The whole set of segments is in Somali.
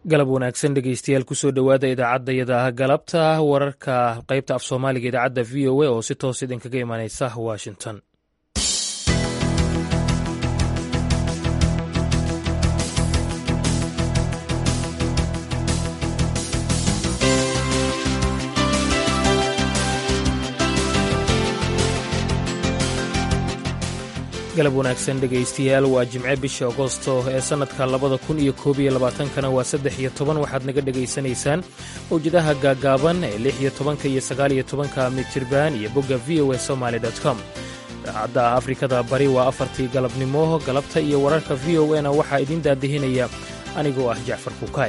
galab wanaagsan dhegeystayaal kusoo dhowaada idaacadayada galabta wararka qaybta af soomaaliga idaacadda v o a oo si toos idinkaga imanaysa washington galab wanaagsan dhegaystayaal waa jimce bisha agosto ee sannadka labada kun iyo koob iyo labaatankana waa saddex iyo toban waxaad naga dhegaysanaysaan mawjadaha gaagaaban ee lix iyo tobanka iyo sagaal iyo tobanka mitirban iyo bogga v o a somaly com idaacadda afrikada bari waa afartii galabnimo galabta iyo wararka v o na waxaa idiin daadihinaya anigoo ah jacfar kukaay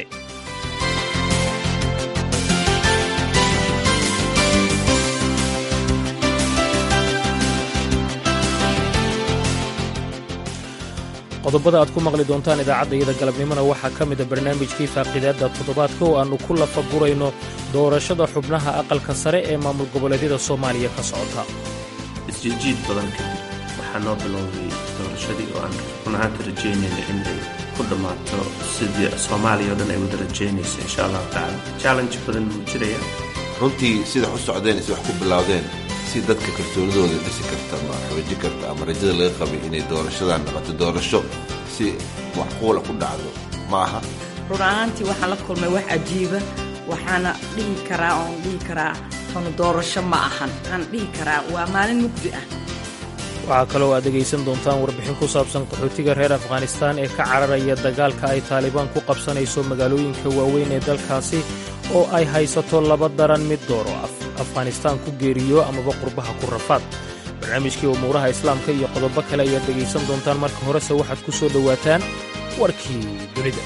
qodobada aad ku maqli doontaan idaacaddayada galabnimona waxaa ka mida barnaamijkii faaqidaadda toddobaadka oo aannu ku lafagurayno doorashada xubnaha aqalka sare ee maamul goboleedyada soomaaliya ka socota isjiidjiid badan kadib waxaa noo bilowday doorashadii oo aan run ahaanta rajaynayna inay ku dhammaato sidii soomaaliya oo dhan ay wada rajaynaysa insha allahu tacala challenge badan wuu jiraya runtii sida u socdeen is wax ku bilowdeen si dadka kalsoonidooda dhisi karta ama xooji karta ama rajada laga qabay inay doorashadan noqoto doorasho si waxquula ku dhacdo ma aha run ahaantii waxaan la kulmay wax cajiiba waxaana dhihi karaa oon dhihi karaa tanu doorasho ma ahan waxaan dhihi karaa waa maalin mugdi ah waxaa kaloo aad dhegaysan doontaan warbixin ku saabsan qaxootiga reer afghanistaan ee ka cararaya dagaalka ay taalibaan ku qabsanayso magaalooyinka waaweyn ee dalkaasi oo ay haysato laba daran mid dooro afghanistaan ku geeriyo amaba qurbaha ku rafaad barnaamijkii umuuraha islaamka iyo qodobo kale ayaad dhegaysan doontaan marka horese waxaad ku soo dhowaataan warkii dunida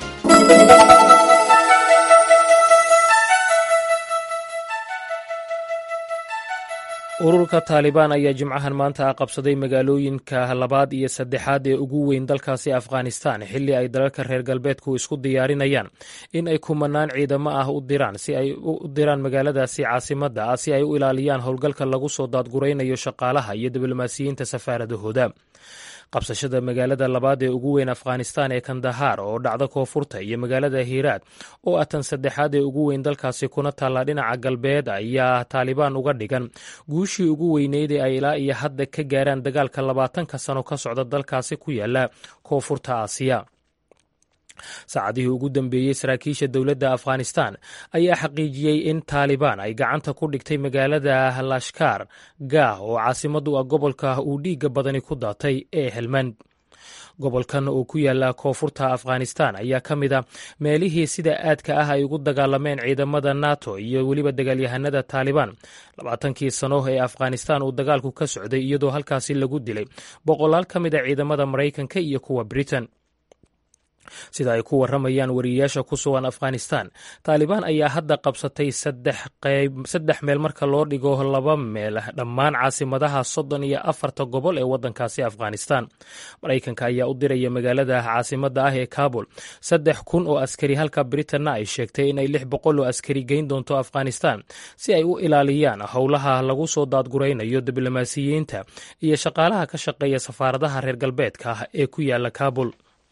ururka taalibaan ayaa jimcahan maanta ah qabsaday magaalooyinka labaad iyo saddexaad ee ugu weyn dalkaasi afghanistan xilli ay dalalka reer galbeedku isku diyaarinayaan in ay kumanaan ciidamo ah u diraan si ay u diraan magaaladaasi caasimadda ah si ay u ilaaliyaan howlgalka lagu soo daadguraynayo shaqaalaha iyo diblomaasiyiinta safaaradahooda qabsashada magaalada labaad ee ugu weyn afghanistan ee kandahaar oo dhacda koonfurta iyo magaalada hiiraad oo ah tan saddexaad ee ugu weyn dalkaasi kuna taalla dhinaca galbeed ayaa taalibaan uga dhigan guushii ugu weyneyd ee ay ilaa iyo hadda ka gaaraan dagaalka labaatanka sano ka socda dalkaasi ku yaala koonfurta aasiya saacadihii ugu dambeeyey saraakiisha dowladda afghanistan ayaa xaqiijiyey in taalibaan ay gacanta ku dhigtay magaalada lashkar gaah oo caasimadu ah gobolka uu dhiigga badani ku daatay ee helmand gobolkan oo ku yaala koonfurta afghanistan ayaa ka mid a meelihii sida aadka ah ay ugu dagaalameen ciidamada nato iyo weliba dagaalyahanada taalibaan labaatankii sano ee afghanistan uu dagaalku ka socday iyadoo halkaasi lagu dilay boqolaal ka mid a ciidamada maraykanka iyo kuwa britain sida ay ku warramayaan wariyeyaasha ku sugan afghanistan taalibaan ayaa hadda qabsatay saddex meel marka loo dhigo laba meel dhammaan caasimadaha soddon iyo afarta gobol ee waddankaasi afghanistan maraykanka ayaa u diraya magaalada caasimadda ah ee kabul saddex kun oo askari halka britanna ay sheegtay inay lix boqol oo askari geyn doonto afghanistan si ay u ilaaliyaan howlaha lagu soo daadguraynayo diblomaasiyiinta iyo shaqaalaha ka shaqeeya safaaradaha reer galbeedka ah ee ku yaala kabul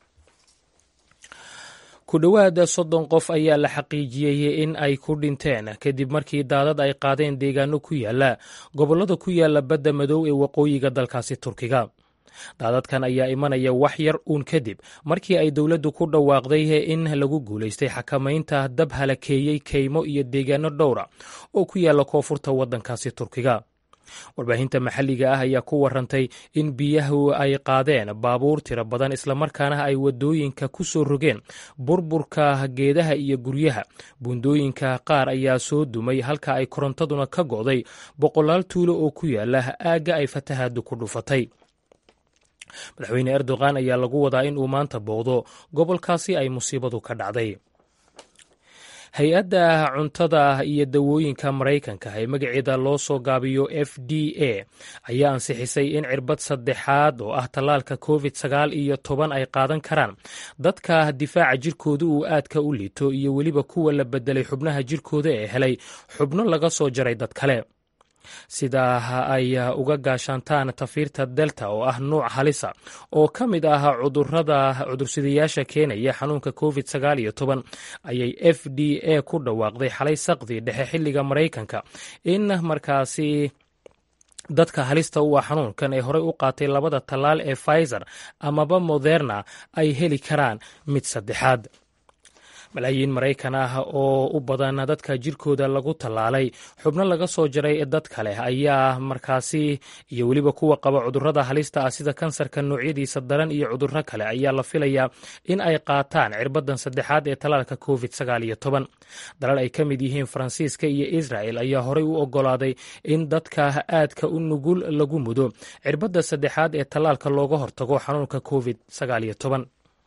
ku dhowaada soddon qof ayaa la xaqiijiyey in ay ku dhinteen kadib markii daadad ay qaadeen deegaano ku yaala gobollada ku yaala badda madow ee waqooyiga dalkaasi turkiga daadadkan ayaa imanaya wax yar uun kadib markii ay dowladdu ku dhawaaqday in lagu guulaystay xakamaynta dab halakeeyey keymo iyo deegaano dhowra oo ku yaala koonfurta waddankaasi turkiga warbaahinta maxalliga ah ayaa ku warantay in biyahu ay qaadeen baabuur tiro badan islamarkaana ay wadooyinka ku soo rogeen burburka geedaha iyo guryaha buundooyinka qaar ayaa soo dumay halka ay korontaduna ka go'day boqolaal tuulo oo ku yaala aagga ay fatahaadu ku dhufatay madaxweyne erdogan ayaa lagu wadaa in uu maanta booqdo gobolkaasi ay musiibadu ka dhacday hay-adda cuntada iyo dawooyinka maraykanka ee magaceeda loo soo gaabiyo f d a ayaa ansixisay in cirbad saddexaad oo ah tallaalka covid sagaal iyo toban ay qaadan karaan dadka difaaca jirkooda uu aadka u liito iyo weliba kuwa la bedelay xubnaha jirkooda ee helay xubno laga soo jaray dad kale sidaa ay uga gaashaantaan tafiirta delta oo ah nuuc halisa oo ka mid ah cudurada cudursidayaasha keenaya xanuunka covid sagaal iyo toban ayay f d a ku dhawaaqday xalay saqdi dhexe xilliga maraykanka in markaasi dadka halista u ah xanuunkan ee horey u qaatay labada tallaal ee pfizer amaba moderna ay heli karaan mid saddexaad malaayiin maraykan ah oo u badan dadka jirkooda lagu tallaalay xubno laga soo jaray dad kale ayaa markaasi iyo weliba kuwa qaba cudurrada halista ah sida kansarka noocyadiisa daran iyo cudurro kale ayaa la filayaa in ay qaataan cirbadan saddexaad ee tallaalka covid sagaal iyo toban dalal ay ka mid yihiin faransiiska iyo israel ayaa horey u ogolaaday in dadka aadka u nugul lagu mudo cirbadda saddexaad ee tallaalka looga hortago xanuunka covid sagaal iyo toban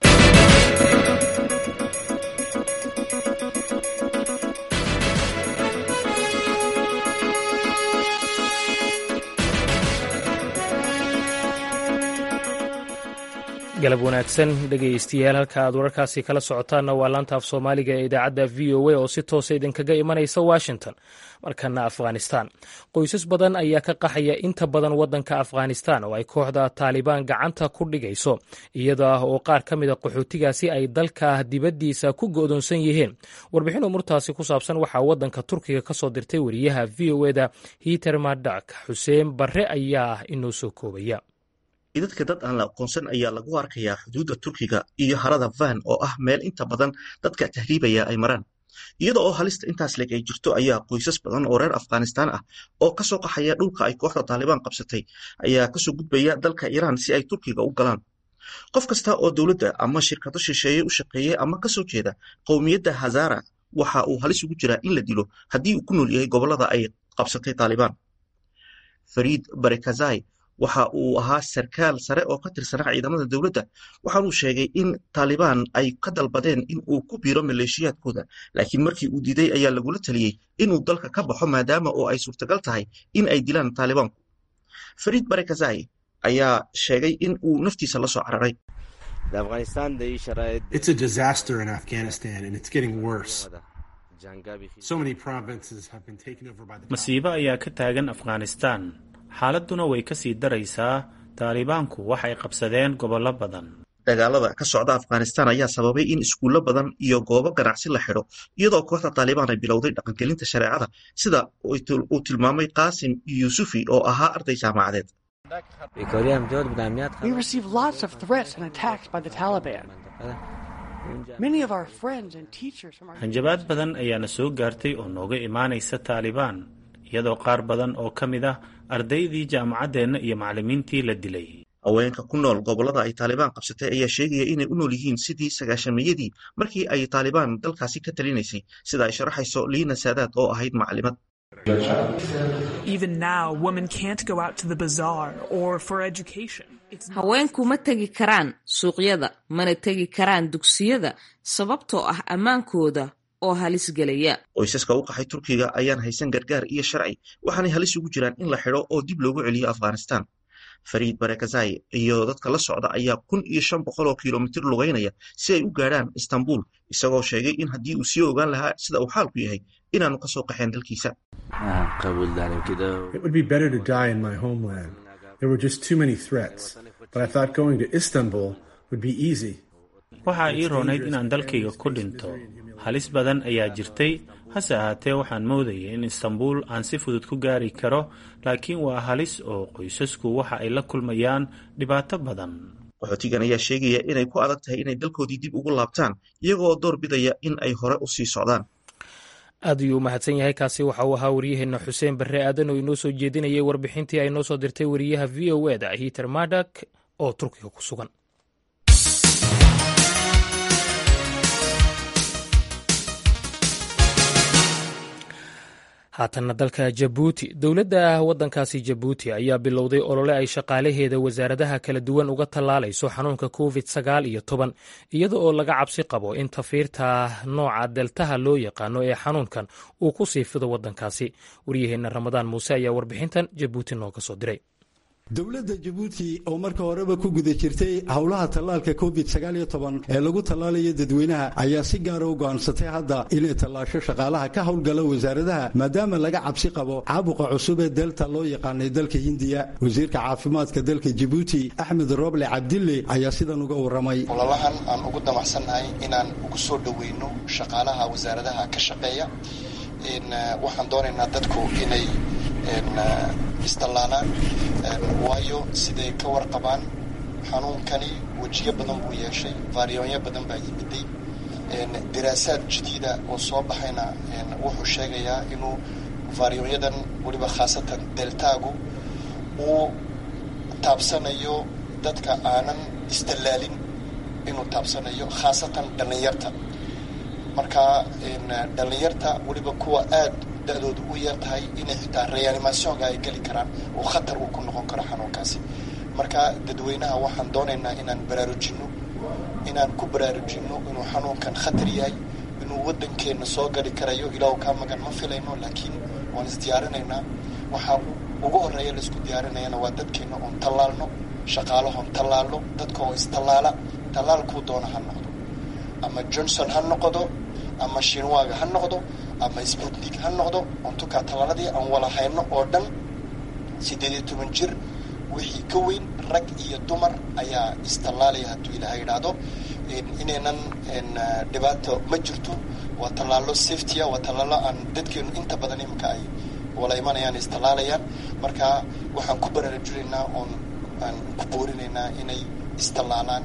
galab wanaagsan dhegaystayaal halka aad wararkaasi kala socotaanna waa laanta af soomaaliga ee idaacadda v o a oo si toosa idinkaga imanaysa washington markana afghanistan qoysas badan ayaa ka qaxaya inta badan waddanka afghanistan oo ay kooxda taalibaan gacanta ku dhigayso iyada oo qaar ka mida qaxootigaasi ay dalka dibaddiisa ku go'doonsan yihiin warbixin umurtaasi ku saabsan waxaa waddanka turkiga ka soo dirtay wariyaha v o eda hiter madak xuseen barre ayaa inoo soo koobaya idadka dad aan la aqoonsan ayaa lagu arkayaa xuduudda turkiga iyo harada van oo ah meel inta badan dadka tahriibaya ay maraan iyada oo halista intaas leg ay jirto ayaa qoysas badan oo reer afghanistaan ah oo kasoo qaxaya dhulka ay kooxda taalibaan qabsatay ayaa kasoo gudbaya dalka iiraan si ay turkiga u galaan qof kasta oo dowladda ama shirkado shisheeye u shaqeeyey ama kasoo jeeda qowmiyadda hazara waxa uu halis ugu jiraa in la dilo haddii uu ku nool yahay gobolada ay qabsatay taalibaan fariid barekazai waxa uu ahaa sarkaal sare oo ka tirsanaa ciidamada dowladda waxaanuu sheegay in taalibaan ay ka dalbadeen in uu ku biiro maleeshiyaadkooda laakiin markii uu diiday ayaa lagula taliyey inuu dalka ka baxo maadaama oo ay suurtagal tahay in ay dilaan taalibaanku fariid barekazai ayaa sheegay in uu naftiisa la soo cararay masiibo ayaa ka taagan afghanistan xaaladduna way ka sii daraysaa taalibaanku waxay qabsadeen gobollo badan dagaalada ka socda afghanistan ayaa sababay in iskuullo badan iyo goobo ganacsi la xidho iyadoo kooxda taalibaan ay bilowday dhaqangelinta shareecada sida uu tilmaamay qaasim yuusufi oo ahaa arday jaamacadeed hanjabaad badan ayaana soo gaartay oo nooga imaanaysa taalibaan iyadoo qaar badan oo ka mid ah ardaydii jaamacaddeenna iyo macallimiintii la dilay haweenka ku nool gobollada ay taalibaan qabsatay ayaa sheegaya inay u nool yihiin sidii sagaashameeyadii markii ay taalibaan dalkaasi ka talinaysay sida ay sharaxayso liina saadaad oo ahayd macallimad haweenku ma tegi karaan suuqyada mana tegi karaan dugsiyada sababtoo ah ammaankooda oo halis gelaya qoysaska u qaxay turkiga ayaan haysan gargaar iyo sharci waxaanay halis ugu jiraan in la xidho oo dib loogu celiyo afghanistan fariid barekazai iyo dadka la socda ayaa kun iyo shan boqol oo kilomitir lugaynaya si ay u gaadhaan istanbul isagoo sheegay in haddii uu sii ogaan lahaa sida uu xaalku yahay inaanu kasoo qaxeen dalkiisa waxaa ii roonayd inaan dalkayga ku dhinto halis badan ayaa jirtay hase ahaatee waxaan moodayay in istanbuul aan si fudud ku gaari karo laakiin waa halis oo qoysasku waxa ay la kulmayaan dhibaato badan qaxootigan ayaa sheegaya inay ku adag tahay inay dalkoodii dib ugu laabtaan iyagoo door bidaya in ay hore u sii socdaan aad ayuu u mahadsan yahay kaasi waxa uu ahaa wariyaheenna xuseen barre aadan oo inoo soo jeedinayay warbixintii ay noo soo dirtay wariyaha v o e da hiter madak oo turkiga ku sugan haatanna dalka jabuuti dowladda waddankaasi jabuuti ayaa bilowday olole ay shaqaalaheeda wasaaradaha kala duwan uga tallaalayso xanuunka covid sagaal iyo toban iyada oo laga cabsi qabo in tafiirta nooca deltaha loo yaqaano ee xanuunkan uu ku sii fido waddankaasi waryaheenna ramadaan muuse ayaa warbixintan jabuuti nooga soo diray dowladda jabuuti oo marka horeba ku guda jirtay howlaha tallaalka covid ee lagu tallaalayo dadweynaha ayaa si gaara u go'aansatay hadda inay tallaasho shaqaalaha ka howlgala wasaaradaha maadaama laga cabsi qabo caabuqa cusub ee delta loo yaqaanay dalka hindiya wasiirka caafimaadka dalka jabuuti axmed roble cabdille ayaa sidan uga warramay ololahan aan ugu damacsannahay inaan ugu soo dhoweyno shaqaalaha wasaaradaha ka shaqeeya waxaan doonaynaa dadku inay istallaalaan waayo siday ka warqabaan xanuunkani wejiyo badan buu yeeshay vaaryoonyo badan baa yimiday diraasaad jadiida oo soo baxayna wuxuu sheegayaa inuu vaaryoonyadan weliba khaasatan deltaagu uu taabsanayo dadka aanan istallaalin inuu taabsanayo khaasatan dhallinyarta marka dhallinyarta weliba kuwa aad da-doodu u yar tahay inay xitaa reanimationka ay geli karaan oo khatar uu ku noqon karo xanuunkaasi marka dadweynaha waxaan doonaynaa inaan baraarujinno inaan ku baraarujinno inuu xanuunkan khatar yahay inuu waddankeenna soo gali karayo ilaahu kaa magan ma filayno laakiin waan isdiyaarinaynaa waxaa ugu horreeya laisku diyaarinayana waa dadkeenna oon tallaalno shaqaalahoon tallaalno dadka oo istallaala tallaalkuu doona ha noqdo ama johnson ha noqdo ama shinwaaga ha noqdo ama sputnik ha noqdo ontukaa tallaaladii aan wala hayno oo dhan siddeed iyo toban jir wixii ka weyn rag iyo dumar ayaa istallaalaya hadduu ilaaha yidhaahdo inaynan dhibaato ma jirto waa tallaalo safetya waa tallaalo aan dadkeenu inta badan iminka ay wala imanayaan istallaalayaan marka waxaan ku baraarujinaynaa oon aan ku boorinaynaa inay istallaalaan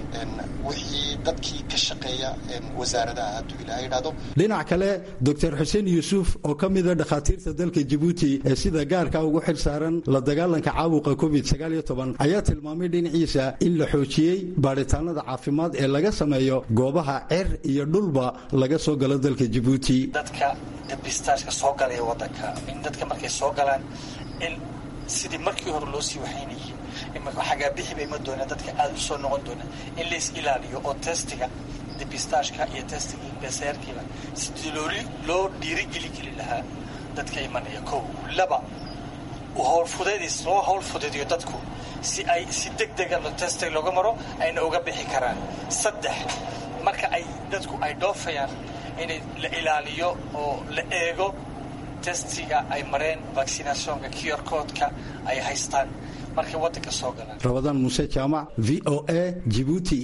wixii dadkii ka shaqeeya wasaaradaha hadduu ilaha yidhahdo dhinac kale doctor xuseen yuusuf oo ka mida dhakhaatiirta dalka jabuuti ee sida gaarka ugu xil saaran la dagaalanka caabuqa covid ayaa tilmaamay dhinaciisa in la xoojiyey baadhitaanada caafimaad ee laga sameeyo goobaha cer iyo dhulba laga soo galo dalka jabuuti dadka dabistaashka soo galaya wadanka in dadka markay soo galaan in sidii markii hore loo sii waxaynayay xagaabixi bay ma doonaan dadka aada u soo noqon doonaan in lais ilaaliyo oo testiga debistaashka iyo testiga beseerkiiba sidii looli loo dhiirigeli keli lahaa dadka imanaya kow laba howlfudeedis loo howl fudeediyo dadku si ay si deg dega testiga looga maro ayna uga bixi karaan saddex marka ay dadku ay dhoofayaan inay la ilaaliyo oo la eego testiga ay mareen vaccinationka kiyorkoodka ay haystaan markay waddanka soo galaan rabadaan muuse jaamac v o a jibuuti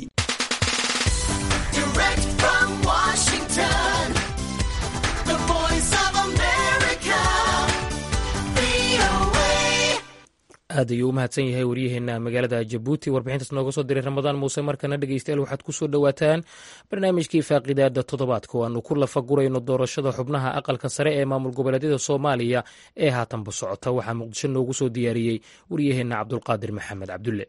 aad ayuu u mahadsan yahay waryaheena magaalada jabuuti warbixintaas nooga soo diray ramadaan muuse markana dhegeystayaal waxaad ku soo dhowaataan barnaamijkii faaqidaada toddobaadka oo aanu ku lafagurayno doorashada xubnaha aqalka sare ee maamul goboleedyada soomaaliya ee haatanba socota waxaa muqdisho noogu soo diyaariyey waryaheena cabdulqaadir maxamed cabdulle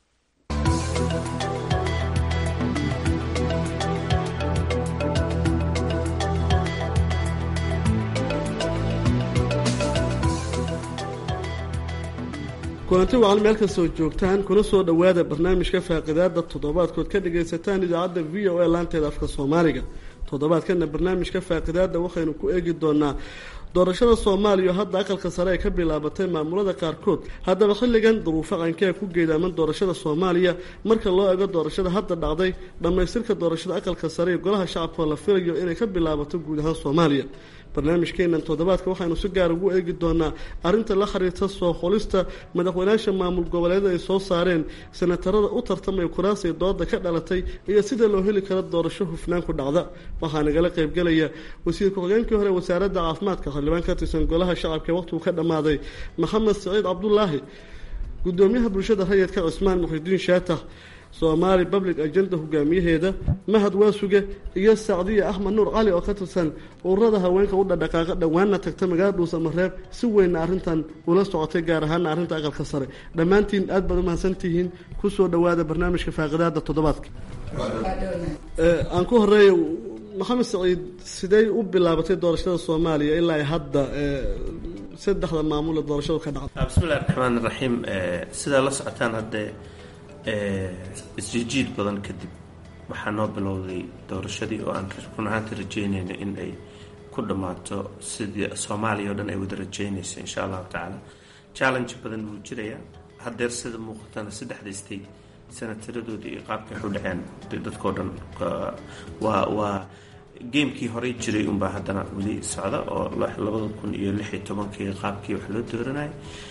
kulanti wacan meel kastoo joogtaan kuna soo dhowaada barnaamijka faaqidaada toddobaadkood ka dhagaysataan idaacadda v o a laanteeda afka soomaaliga toddobaadkana barnaamijka faaqidaada waxaynu ku eegi doonaa doorashada soomaaliya oo hadda aqalka sare ay ka bilaabatay maamulada qaarkood haddaba xilligan duruufo qankee ku geedaaman doorashada soomaaliya marka loo ego doorashada hadda dhacday dhammaystirka doorashada aqalka sare iyo golaha shacabka oo la filayo inay ka bilaabato guud ahaan soomaaliya barnaamijkeenan toddobaadka waxaynu si gaar ugu eegi doonaa arrinta la xiriirta soo qolista madaxweynaasha maamul goboleeda ay soo saareen senatarada u tartamaya kuraasay dooda ka dhalatay iyo sida loo heli karo doorasho hufnaan ku dhacda waxaa nagala qaybgelaya wasiir ku-xigeenkii hore wasaaradda caafimaadka xildhibaan ka tirsan golaha shacabka ee waqtigu ka dhammaaday maxamed saciid cabdulaahi gudoomiyaha bulshada rayidka cismaan muxidiin shaatax soomaali public agenda hogaamiyaheeda mahad waasuge iyo sacdiya axmed nuur cali oo ka tirsan ururada haweenka u dhadhaqaaqa dhowaanna tagta magaalada dhuusamareeb si weynna arrintan ula socotay gaar ahaana arrinta aqalka sare dhammaantiin aad baad u mahadsantihiin kusoo dhowaada barnaamijka faaqidaada toddobaadka aan ku horeeya maxamed saciid sidey u bilaabatay doorashada soomaaliya ilaa ay hadda saddexda maamul ee doorashadu ka dhacday bismillahi raxmaan raxiim sidaa la socotaan haddee isjijiid badan kadib waxaa noo bilowday doorashadii oo aan run ahaanta rajeynayno in ay ku dhammaato sidii soomaaliya oo dhan ay wada rajeynayso insha allahu tacaala challenge badan wuu jirayaa hadeer sida muuqatana saddexda state senataradoodii iyo qaabkay waxu dhaceen dadkao dhan waa waa gamekii horey jiray unbaa haddana weli socda oo labada kun iyo lix iyo tobankii qaabkii wax loo dooranayay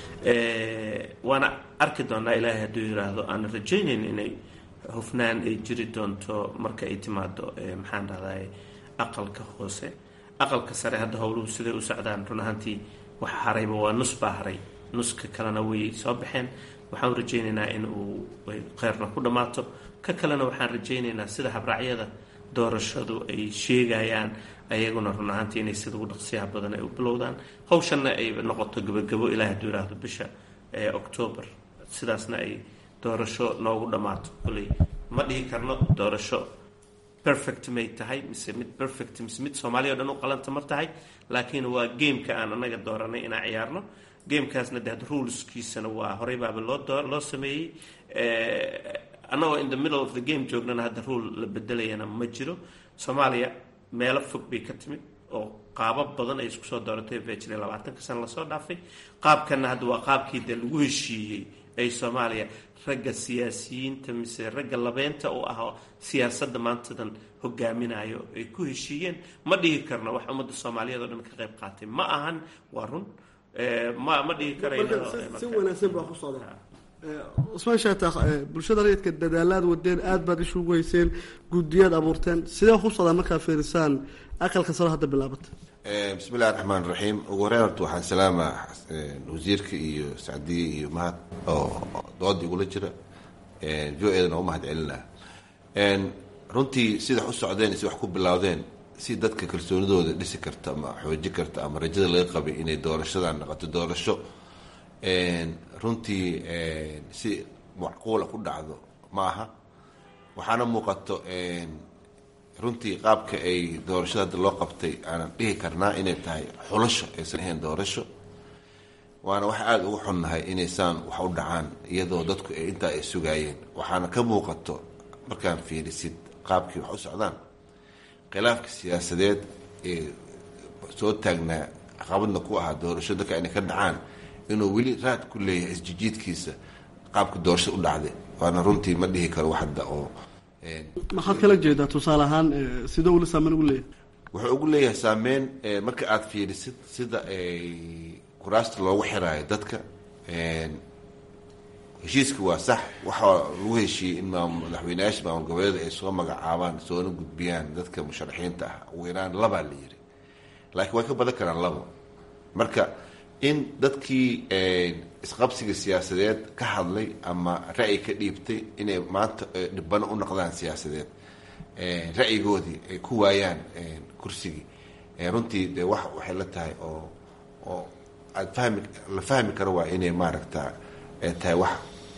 waana arki doonaa ilaahay hadduu yiraahdo aan rajaynayn inay hufnaan ay jiri doonto marka ay timaado maxaan dhahday aqalka hoose aqalka sare hadda howluhu siday u socdaan run ahaantii wax harayba waa nus baa haray nuska kalena way soo baxeen waxaan rajaynaynaa in uu kheyrna ku dhammaato ka kalena waxaan rajaynaynaa sida habraacyada doorashadu ay sheegayaan ayaguna run ahaantii inay sida ugu dhaqsiyaha badan ay u bilowdaan hawshanna ay noqoto gabagabo ilaah hadduu yiraahdo bisha octoobar sidaasna ay doorasho noogu dhammaato koley ma dhihi karno doorasho perfect may tahay mise mid perfect mise mid soomaaliya o dhan u qalanta ma tahay laakiin waa gameka aan anaga dooranay inaan ciyaarno gamekaasna de had ruleskiisana waa horey baaba loo loo sameeyey annagoo in the middle of the game joognana hadda rule la bedelayana ma jiro soomaaliya meelo fog bay ka timid oo qaabab badan ay isku soo dooratay baa jiray labaatanka sana lasoo dhaafay qaabkanna hadda waa qaabkii dee lagu heshiiyey ay soomaaliya ragga siyaasiyiinta mise ragga labeynta u ah siyaasadda maantadan hogaaminayo ay ku heshiiyeen ma dhihi karno wax ummadda soomaaliyeed oo dhan ka qayb qaatay ma ahan waa run ma ma dhihi si wanaagsan baa ku socda cusmaan shaataakh bulshada rayidka dadaalaad wadeen aada baad ishugu hayseen guddiyaad abuurteen sidee ku socdaa markaa fiirisaan aqalka saro hadda bilaabata bismi illahi raxmaan raxiim ugu horeyn horta waxaan salaamaa wasiirka iyo sacdiye iyo mahad oo dooda igula jira v o edana u mahad celinaa runtii sida wax u socdeen si wax ku bilowdeen si dadka kalsoonidooda dhisi karta ama xooji karta ama rajada laga qabay inay doorashadan noqoto doorasho runtii si macquula ku dhacdo ma aha waxaana muuqato runtii qaabka ay doorashada hadda loo qabtay aanan dhihi karnaa inay tahay xulasho aysan ahayn doorasho waana wax aada ugu xunnahay inaysaan wax u dhacaan iyadoo dadku ay intaa ay sugaayeen waxaana ka muuqato markaan fiirisid qaabkii wax u socdaan khilaafka siyaasadeed ee soo taagnaa caqabadna ku ahaa doorasho dadka inay ka dhacaan inuu weli raad ku leeyahay isjijiidkiisa qaabka doorashada u dhacday waana runtii ma dhihi karo wax hadda oo maxaad kala jeedaa tusaale ahaan sidoo weli saameyn ugu leeyahay wuxuu ugu leeyahay saameyn marka aada fiirisid sida kuraasta loogu xiraayo dadka heshiiska waa sax waxaa lagu heshiiyey in madaxweyneyaasha maamul goboleeda ay soo magacaabaan soona gudbiyaan dadka musharaxiinta ah ugu yaraan labaa la yiri laakiin way ka badan karaan labo marka in dadkii isqabsiga siyaasadeed ka hadlay ama ra'yi ka dhiibtay inay maanta dhibano u noqdaan siyaasadeed ra'yigoodii ay ku waayaan kursigii runtii de wax waxay la tahay oo oo aad fahmi la fahmi karo waa inay maaragta tahay wax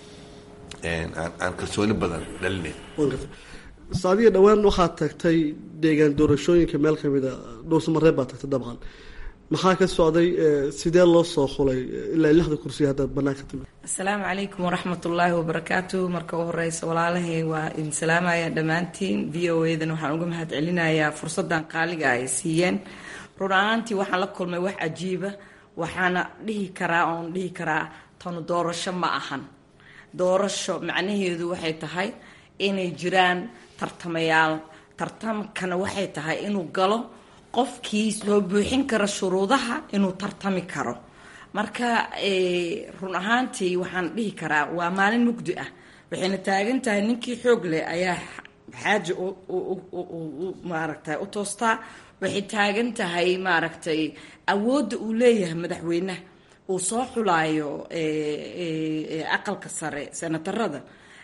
aan kalsooni badan dhalinayn saadiya dhowaan waxaad tagtay deegaan doorashooyinka meel kamida dhowrsamareeb baad tagtay dabcan maxaa ka socday sidee loo soo xulay ilaa lixda kursiya haddaad bannaan ka timid asalaamu calaykum waraxmat ullaahi wabarakaatu marka u horeysa walaalahay waa idin salaamaya dhammaantiin v o edan waxaan uga mahad celinayaa fursadan qaaliga ay siiyeen run ahaantii waxaan la kulmay wax cajiiba waxaana dhihi karaa oon dhihi karaa tanu doorasho ma ahan doorasho macnaheedu waxay tahay inay jiraan tartamayaal tartamkana waxay tahay inuu galo qofkii soo buuxin kara shuruudaha inuu tartami karo marka run ahaantii waxaan dhihi karaa waa maalin mugdi ah waxayna taagan tahay ninkii xoog leh ayaa xaaja maaragtay u toostaa waxay taagan tahay maaragtay awoodda uu leeyahay madaxweynaha uu soo xulaayo aqalka sare senatarada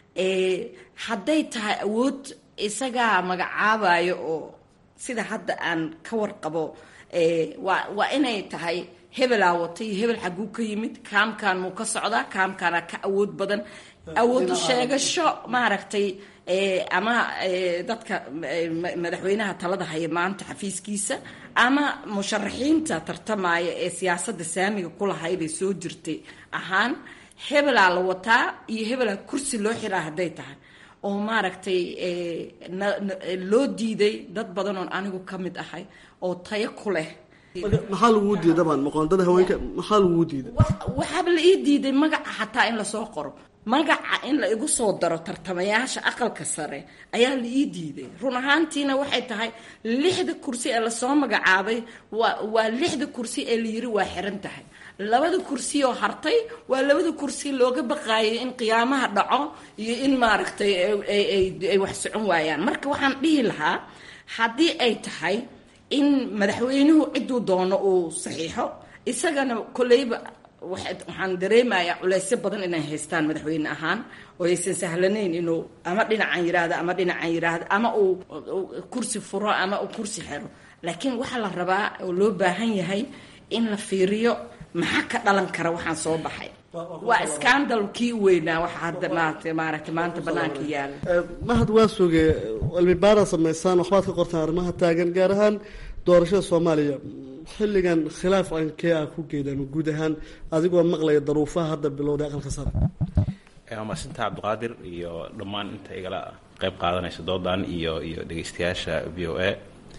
hadday tahay awood isagaa magacaabayo oo sida hadda aan ka warqabo waa waa inay tahay hebelaa wata iyo hebel xaguu ka yimid kaamkan muu ka socdaa kaamkaana ka awood badan awoodu sheegasho maaragtay ama dadka madaxweynaha talada haya maanta xafiiskiisa ama musharaxiinta tartamaya ee siyaasadda saamiga kulahayday soo jirtay ahaan hebelaa la wataa iyo hebelaa kursi loo xiraa hadday tahay oo maaragtay loo diiday dad badan oon anigu ka mid ahay oo tayo ku leh maxaa laguu diiday dabcan maqoondada haweenka maxaa laguu diiday waxaaba la ii diiday magaca xataa in lasoo qoro magaca in la igu soo daro tartamayaasha aqalka sare ayaa la ii diiday run ahaantiina waxay tahay lixda kursi ee lasoo magacaabay waa waa lixda kursi ee layiri waa xiran tahay labada kursi oo hartay waa labada kursi looga baqaayay in qiyaamaha dhaco iyo in maaragtay ay wax socon waayaan marka waxaan dhihi lahaa haddii ay tahay in madaxweynuhu ciduu doono uu saxiixo isagana kolleyba waxaan dareemayaa culeysyo badan inay haystaan madaxweyne ahaan oo aysan sahlanayn inuu ama dhinacan yiraahdo ama dhinacan yiraahdo ama uu kursi furo ama uu kursi xero laakiin waxaa la rabaa oo loo baahan yahay in la fiiriyo maxaa ka dhalan kara waxaan soo baxay waa scandal kii weynaa waxa hadda maarata maaragtay maanta banaanka yaala mahad waa suge cilmi baara samaysaan waxbaad ka qortaan arrimaha taagan gaar ahaan doorashada soomaaliya xilligan khilaaf ankee ah ku geedaan guud ahaan adigoo maqlaya daruufaha hadda bilowday aqalka sare waa maasinta cabdiqaadir iyo dhammaan inta igala qeyb qaadanaysa doodan iyo iyo dhegeystayaasha v o a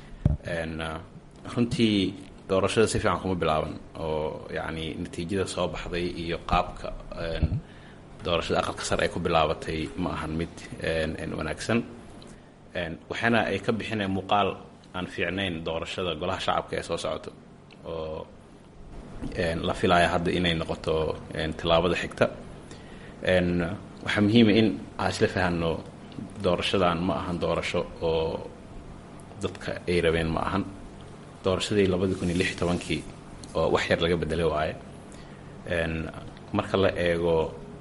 runtii doorashada si fiican kuma bilaaban oo yacni natiijada soo baxday iyo qaabka doorashada aqalka sare ay ku bilaabatay ma ahan mid wanaagsan waxaana ay ka bixineen muuqaal aan fiicnayn doorashada golaha shacabka ee soo socoto oo la filaya hadda inay noqoto tillaabada xigta waxaa muhiima in aan isla fahanno doorashadan ma ahan doorasho oo dadka ay rabeen ma ahan doorashadii labadii kun iyo lix iyo tobankii oo wax yar laga bedelay waaye marka la eego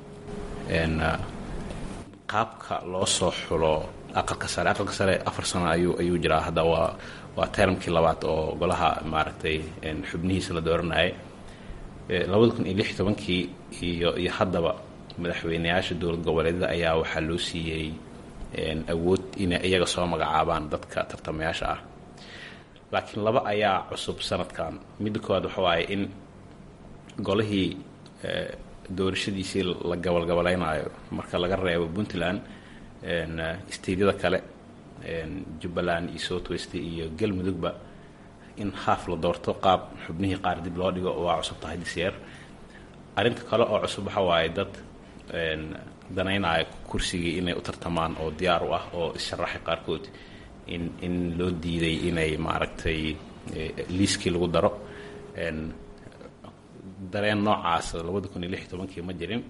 qaabka loo soo xulo aqalka sare aqalka sare afar sano ayuu ayuu jiraa hadda waa waa termkii labaad oo golaha maaragtay xubnihiisa la dooranayay labada kun iyo lix iyo tobankii iyo iyo haddaba madaxweyneyaasha dowlad goboleedyada ayaa waxaa loo siiyey awood inay iyaga soo magacaabaan dadka tartamayaasha ah laakiin laba ayaa cusub sanadkan midda koowaad waxa waaye in golihii doorashadiisii la gabalgabalaynayo marka laga reebo puntland steydyada kale jubbaland iyo south west iyo galmudugba in haaf la doorto qaab xubnihii qaar dib loo dhigo waa cusub tahay disyeer arrinta kale oo cusub waxa waaye dad danaynaya kursigii inay u tartamaan oo diyaar u ah oo issharaxay qaarkood in in loo diiday inay maaragtay liiskii lagu daro dareen noocaas labada kun iyo lix iyo tobankii ma jirin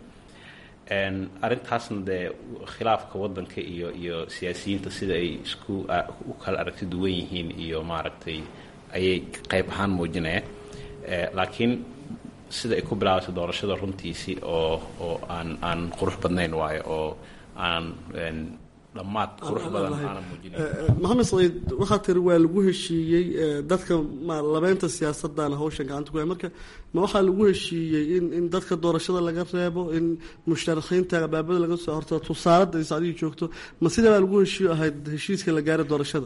arrintaasna dee khilaafka waddanka iyo iyo siyaasiyiinta sida ay isku u kala aragti duwan yihiin iyo maaragtay ayay qayb ahaan muujinayaan laakiin sida ay ku bilaabatay doorashada runtiisii oo oo aan aan qurux badnayn waayo oo aan dhammaad qurux badan aanan muujinayn maxamed saciid waxaa tiri waa lagu heshiiyey dadka ma labeynta siyaasadana hawshan gacanta ku hay marka ma waxaa lagu heshiiyey in in dadka doorashada laga reebo in mushtarakiinta abaabada laga soo horto tusaalada is adiga joogto ma sidaa baa lagu heshiiyo ahayd heshiiska la gaaray doorashada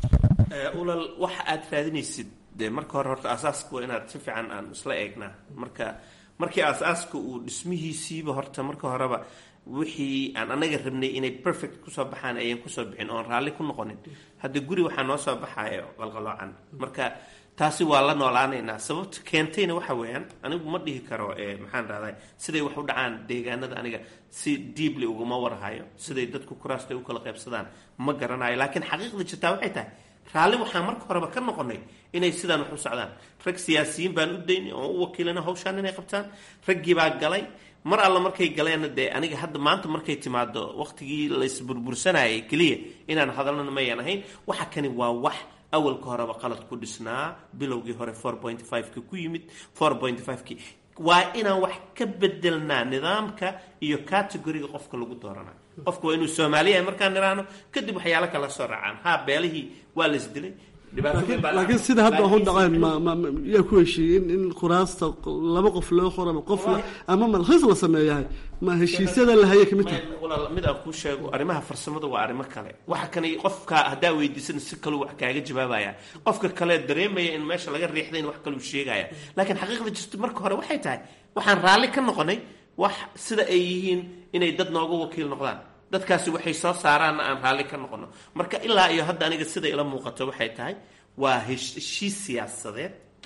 ulal waxa aad raadinaysid dee marka hore horta aasaaska waa inaad si fiican aan isla eegnaa marka markii aasaaska uu dhismihiisiiba horta marka horeba wixii aan anaga rabnay inay perfect kusoo baxaan ayaan kusoo bixin oon raalli ku noqonin hadda guri waxaa noo soo baxayo qalqaloocan marka taasi waa la noolaanaynaa sababta keentayna waxa weeyaan anigu ma dhihi karo maxaan rahday siday wax u dhacaan deegaanada aniga si diibly uguma warhayo siday dadku kuraasta u kala qaybsadaan ma garanayo laakiin xaqiiqda jirtaa waxay tahay raalli waxaan marka horeba ka noqonay inay sidaan wax u socdaan rag siyaasiyiin baan u daynay oo u wakiilana hawshaan inay qabtaan raggii baa galay mar alla markay galeenna dee aniga hadda maanta markay timaado waqtigii laysburbursanayay keliya inaan hadalnana mayan ahayn waxa kani waa wax awalka horeba qalad ku dhisnaa bilowgii hore four point five-ki ku yimid four point five-ki waa inaan wax ka bedelnaa nidaamka iyo categoriga qofka lagu dooranayo qofka waa inuu soomaaliya markaan niraano kadib waxyaalo kala soo raacaan ha beelihii waa laisdilay laakiin sida hadda waxu dhaceen yaa ku heshiiyey in in kuraasta laba qof loo qoro ama qof ama malkhiis la sameeyahay ma heshiisyada la hayay kamid tahay walaal mid aan kuu sheego arrimaha farsamada waa arrimo kale waxa kani qofka haddaa weydiisan si kaluu wax kaaga jawaabaya qofka kale dareemaya in meesha laga riixday in wax kaluu sheegaya laakiin xaqiiqda jirta marka hore waxay tahay waxaan raalli ka noqonay wax sida ay yihiin inay dad nooga wakiil noqdaan dadkaasi waxay soo saaraanna aan raalli ka noqono marka ilaa iyo hadda aniga sida ila muuqato waxay tahay waa heshiis siyaasadeed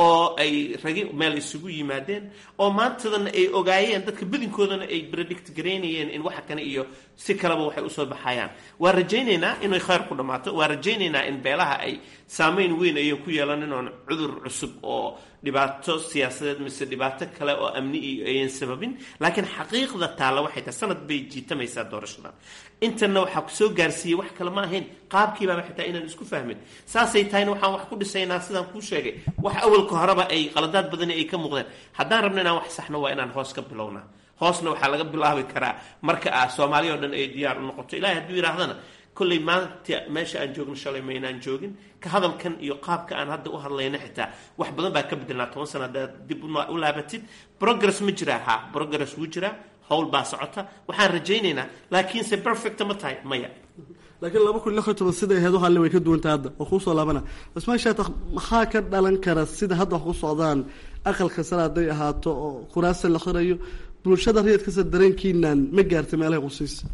oo ay ragi meel isugu yimaadeen oo maantadana ay ogaayeen dadka badinkoodana ay predict garaynayeen in waxa kane iyo si kaleba waxay usoo baxayaan waa rajaynaynaa inay khayr ku dhammaato waa rajaynaynaa in beelaha ay saameyn weyn ayan ku yeelanin oon cudur cusub oo dhibaato siyaasadeed mise dhibaato kale oo amni iyo ayan sababin laakiin xaqiiqda taalla waxay tahay sanad bay jiitamaysaa doorashadan intana waxaa kusoo gaarsiiyey wax kale ma ahayn qaabkiibaaba xitaa inaan isku fahmin saasay tahayna waxaan wax ku dhisaynaa sidaan kuu sheegay wax awalka horeba ay qaladaad badani ay ka muuqdeen haddaan rabno inaan wax saxno waa inaan hoos ka bilownaa hoosna waxaa laga bilaabi karaa marka ah soomaaliya o dhan ay diyaar u noqoto ilahay hadduu yidhaahdana kolley maanta meesha aan joogno shalay maynaan joogin ka hadalkan iyo qaabka aan hadda u hadlayna xitaa wax badan baa ka bedelnaa toban sana haddaad dib u laabatid progress ma jiraa ha progress wuu jiraa howl baa socota waxaan rajaynaynaa laakiinse perfect ma tahay maya laakiin laba kun lix iyo toban siday ahayd waxaale way ka duwantaha hadda oo kuusoo laabana cismaan shaatax maxaa ka dhalan kara sida hadda wax ku socdaan aqalka sare hadday ahaato oo kuraasa la xirayo bulshada rayidkasa dareenkiinan ma gaartay meelahay qusiisa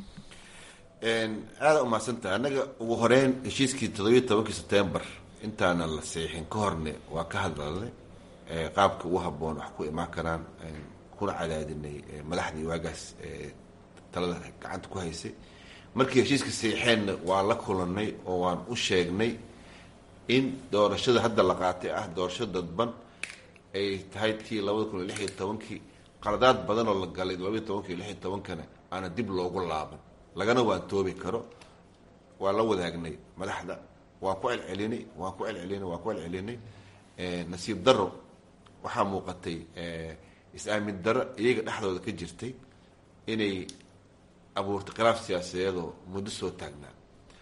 aada umahadsantaha annaga ugu horeyn heshiiskii toddobiyo tobankii sebtembar intaanan la seexin ka horne waa ka hadlalnay qaabka ugu haboon wax ku imaan karaan kuna cadaadinay madaxdii waagaas talada gacanta ku haysay markii heshiiska seexeenna waan la kulanay oo waan u sheegnay in doorashada hadda la qaatay ah doorasho dadban ay tahay tii labada kun iyo lix iyo tobankii qaladaad badan oo la galay labaiyo tobankii lix iyo tobankana aana dib loogu laaban lagana waan toobi karo waa la wadaagnay madaxda waan ku celcelinay waan ku celcelinay waan ku celcelinay nasiib daro waxaa muuqatay is-aamin daro iyaga dhexdooda ka jirtay inay abuurtay khilaaf siyaasadeedoo muddo soo taagnaa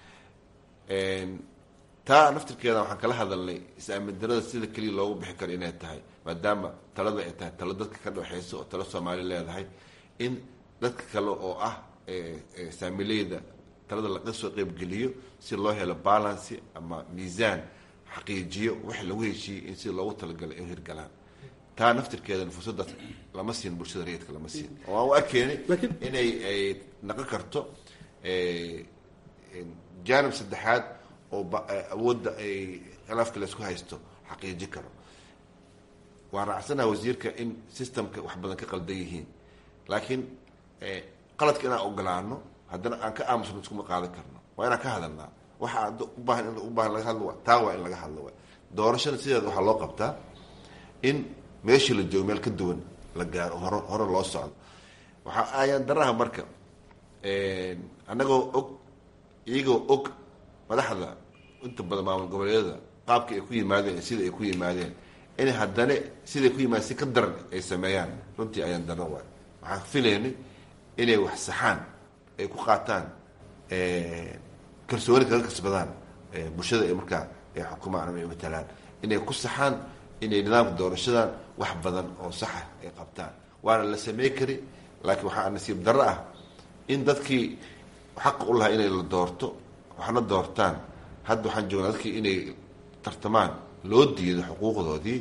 taa naftirkeeda waxaan kala hadalnay is-aamin darada sida keliya loogu bixi karo inay tahay maadaama talada ay tahay talo dadka ka dhexeysa oo talo soomaali leedahay in dadka kale oo ah saamileyda talada laga soo qeybgeliyo si loo helo balancy ama miisaan xaqiijiyo wix lagu heshiiyey in sida loogu talagalay ay hirgalaan taa naftirkeedana fursadaas lama siin bulshada rayidka lama siin oo aan u arkeenay inay ay naqon karto jaanib saddexaad oo awoodda ay khilaafka laysku haysto xaqiiji karo waan raacsanaha wasiirka in systemka wax badan ka qaldan yihiin laakiin qaladka inaan ogolaano haddana aan ka aamusno iskuma qaadan karno waa inaan ka hadalnaa waxa ubaahan in ubaahan laga hadlo taa waa in laga hadlo doorashada sideeda waxaa loo qabtaa in meeshii la joogo meel ka duwan la gaaro hore hore loo socdo waxaa ayaan daraha marka annagoo og iyagoo og madaxda inta badan maamul goboleedyada qaabka ay ku yimaadeen iyo sida ay ku yimaadeen in haddana siday ku yimaadeen si ka daran ay sameeyaan runtii ayaan daro waay waxaan filaynay inay wax saxaan ay ku qaataan kalsooni kaga kasbadaan bulshada ay markaa ay xukumaan ama ay matalaan inay ku saxaan inay nidaamka doorashadan wax badan oo saxa ay qabtaan waana la samey kari laakiin waxaa nasiib darro ah in dadkii xaqa u lahaa inay la doorto waxna doortaan hadda waxaan joognaa dadkii inay tartamaan loo diido xuquuqdoodii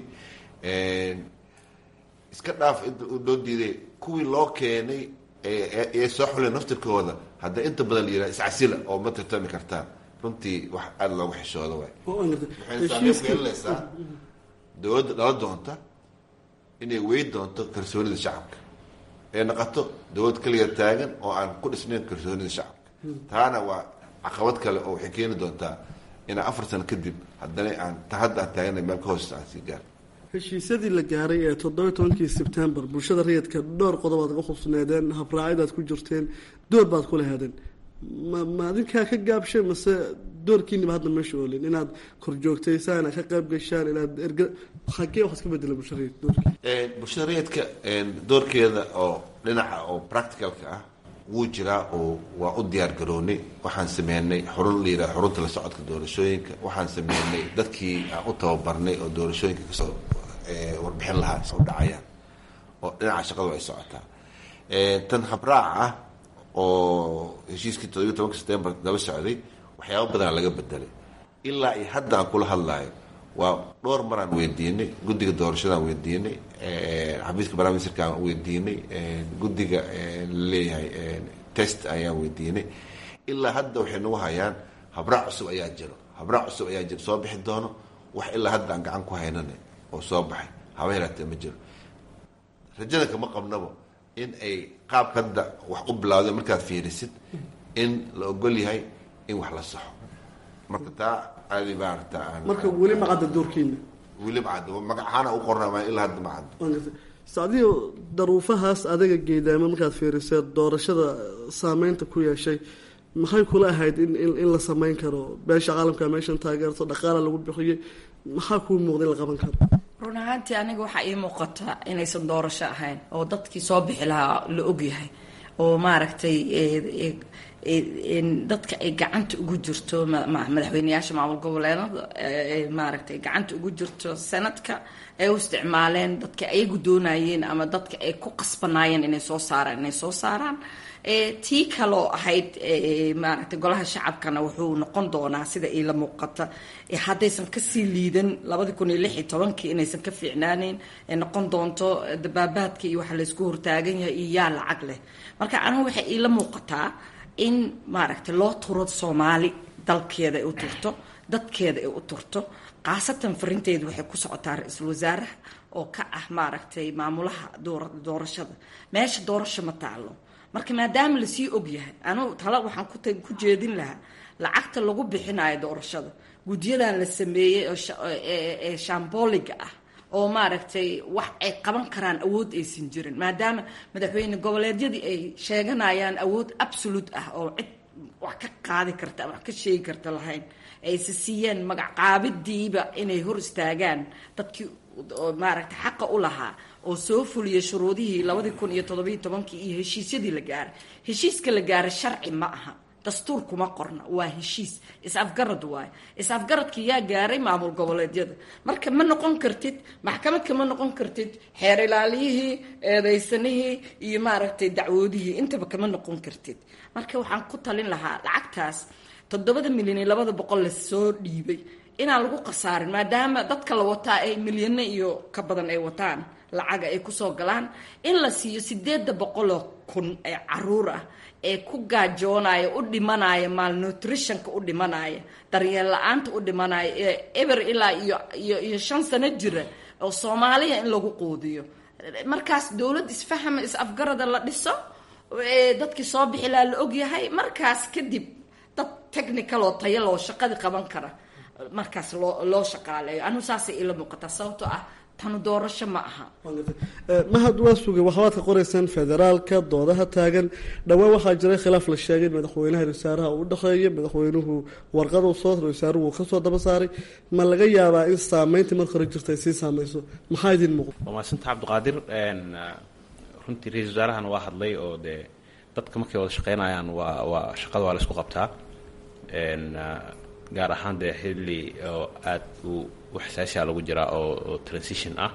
iska dhaaf loo diiday kuwii loo keenay ee soo xuleen naftirkooda hadda inta badan la yihah iscasila oo ma tartami kartaan runtii wax aada loogu xishooda waay waxayna saameyn ku yeelanaysaa dowladda dhala doonta inay wey doonto kalsoonida shacabka ee naqato dowlad kaliya taagan oo aan ku dhisnayn kalsoonida shacabka taana waa caqabad kale oo waxay keeni doontaa inaa afar sano kadib haddana aan ta hadda aan taagana meel ka hoos aan sii gaar heshiisyadii la gaaray ee toddoba tobankii sebtembar bulshada rayidka dhowr qodob aad ka khusneedeen habraacidaad ku jirteen door baad ku lahaadeen ma ma adinkaa ka gaabshay mase doorkiiniba hadda meesha oolin inaad kor joogtaysaan inaad ka qayb gashaan inaad erga xagee wax iska bedela bulshada rayid doorkii bulshada rayidka doorkeeda oo dhinaca oo practicalka ah wuu jiraa oo waa u diyaar garoonay waxaan sameynay xurun la yidhaha xurunta la socodka doorashooyinka waxaan sameynay dadkii aan u tababarnay oo doorashooyinka kasoo warbixin lahaa soo dhacayaan oo dhinaca shaqadu ay socotaa tan habraaca ah oo heshiiskii toddobiyo tobanka september daba socday waxyaaba badanaa laga bedelay ilaa iyo hadda aan kula hadlaayo waa dhowr maraan weydiinay guddiga doorashadaan weydiinay xafiiska barnaamijka aan weydiinay guddiga laleeyahay test ayaan weydiinay ilaa hadda waxay nagu hayaan habraac cusub ayaa jiro habraac cusub ayaa jiro soo bixi doono wax ilaa hadda aan gacan ku haynana oo soo baxay haba yaraatee ma jiro rajada kama qabnabo in ay qaabka hadda wax u bilawday markaad fiirisid in la ogol yahay in wax la saxo marka taa aadi maarata aan marka weli ma cadda doorkiina weli ma caddo magacaana u qorna ilaa hadda ma caddo sacdiyo daruufahaas adaga geedaama markaad fiirisee doorashada saameynta ku yeeshay maxay kula ahayd in in la samayn karo beesha caalamka meeshan taageerto dhaqaala lagu bixiyey maxaa kuu muuqda in la qaban karo run ahaantii aniga waxaa ii muuqata inaysan doorasho ahayn oo dadkii soo bixi lahaa la ogyahay oo maaragtay dadka ay gacanta ugu jirto madaxweyneyaasha maamul goboleedada maaragtay gacanta ugu jirto sanadka ay u isticmaaleen dadka ayagu doonayeen ama dadka ay ku qasbanaayeen inay soo saaraan inay soo saaraan tii kaloo ahayd maaragtay golaha shacabkana wuxuu noqon doonaa sida iila muuqata haddaysan kasii liidan labadi kun iyo lix iyo tobankii inaysan ka fiicnaaneyn ay noqon doonto dabaabaadka iyo waxa laysku hortaagan yahay iyo yaa lacag leh marka anigu waxay iila muuqataa in maaragtay loo turo soomaali dalkeeda ay u turto dadkeeda ay u turto khaasatan farinteedu waxay ku socotaa ra-iisul wasaaraha oo ka ah maaragtay maamulaha doorashada meesha doorasho ma taalo marka maadaama lasii ogyahay anugu tala waxaan ku jeedin lahaa lacagta lagu bixinayo doorashada gudyadan la sameeyey ee shamboliga ah oo maaragtay wax ay qaban karaan awood aysan jirin maadaama madaxweyne goboleedyadii ay sheeganayaan awood absolute ah oo cid wax ka qaadi karta ama wax ka sheegi karta lahayn ayse siiyeen magacqaabidiiba inay hor istaagaan dadkii maaragtay xaqa u lahaa oo soo fuliyay shuruudihii labadii kun iyo toddobiyo tobankii iyo heshiisyadii la gaaray heshiiska la gaaray sharci ma aha dastuur kuma qorna waa heshiis is-afgarad waayo is-afgaradka yaa gaaray maamul goboleedyada marka ma noqon kartid maxkamad kama noqon kartid xeer ilaaliyihii eedaysanihii iyo maaragtay dacwoodihii intaba kama noqon kartid marka waxaan ku talin lahaa lacagtaas toddobada milyan iyo labada boqol lasoo dhiibay inaan lagu khasaarin maadaama dadka la wataa ay milyano iyo ka badan ay wataan lacaga ay kusoo galaan in la siiyo sideeda boqoloo kun ee caruur ah ee ku gaajoonaya u dhimanaya malnutritionka u dhimanaya daryeel la-aanta u dhimanaya ee eber ilaa iyo iyo iyo shan sano jira oo soomaaliya in lagu quudiyo markaas dowlad isfahama is-afgarada la dhiso dadkii soo bixi laha la ogyahay markaas kadib dad technical oo taya loo shaqadii qaban kara markaas loo loo shaqaaleeyo anigu saasay ila muuqataa sababtoo ah tanu doorasho ma aha mahad waa sugay waxbaad ka qoraysaan federaalka doodaha taagan dhowaan waxaa jiray khilaaf la sheegay in madaxweynaha wasaaraha uu udhexeeya madaxweynuhu warqadu soo wasaaruhu uu kasoo daba saaray ma laga yaabaa in saameyntii marka hore jirta ay sii saameyso maxaa idin muuqda waa mahadsanta cabdiqaadir runtii ra-isul wasaarahana waa hadlay oo dee dadka markay wada shaqeynayaan waa waa shaqada waa la isku qabtaa gaar ahaan dee xilli oo aada u xasaasiya lagu jiraa oo oo transition ah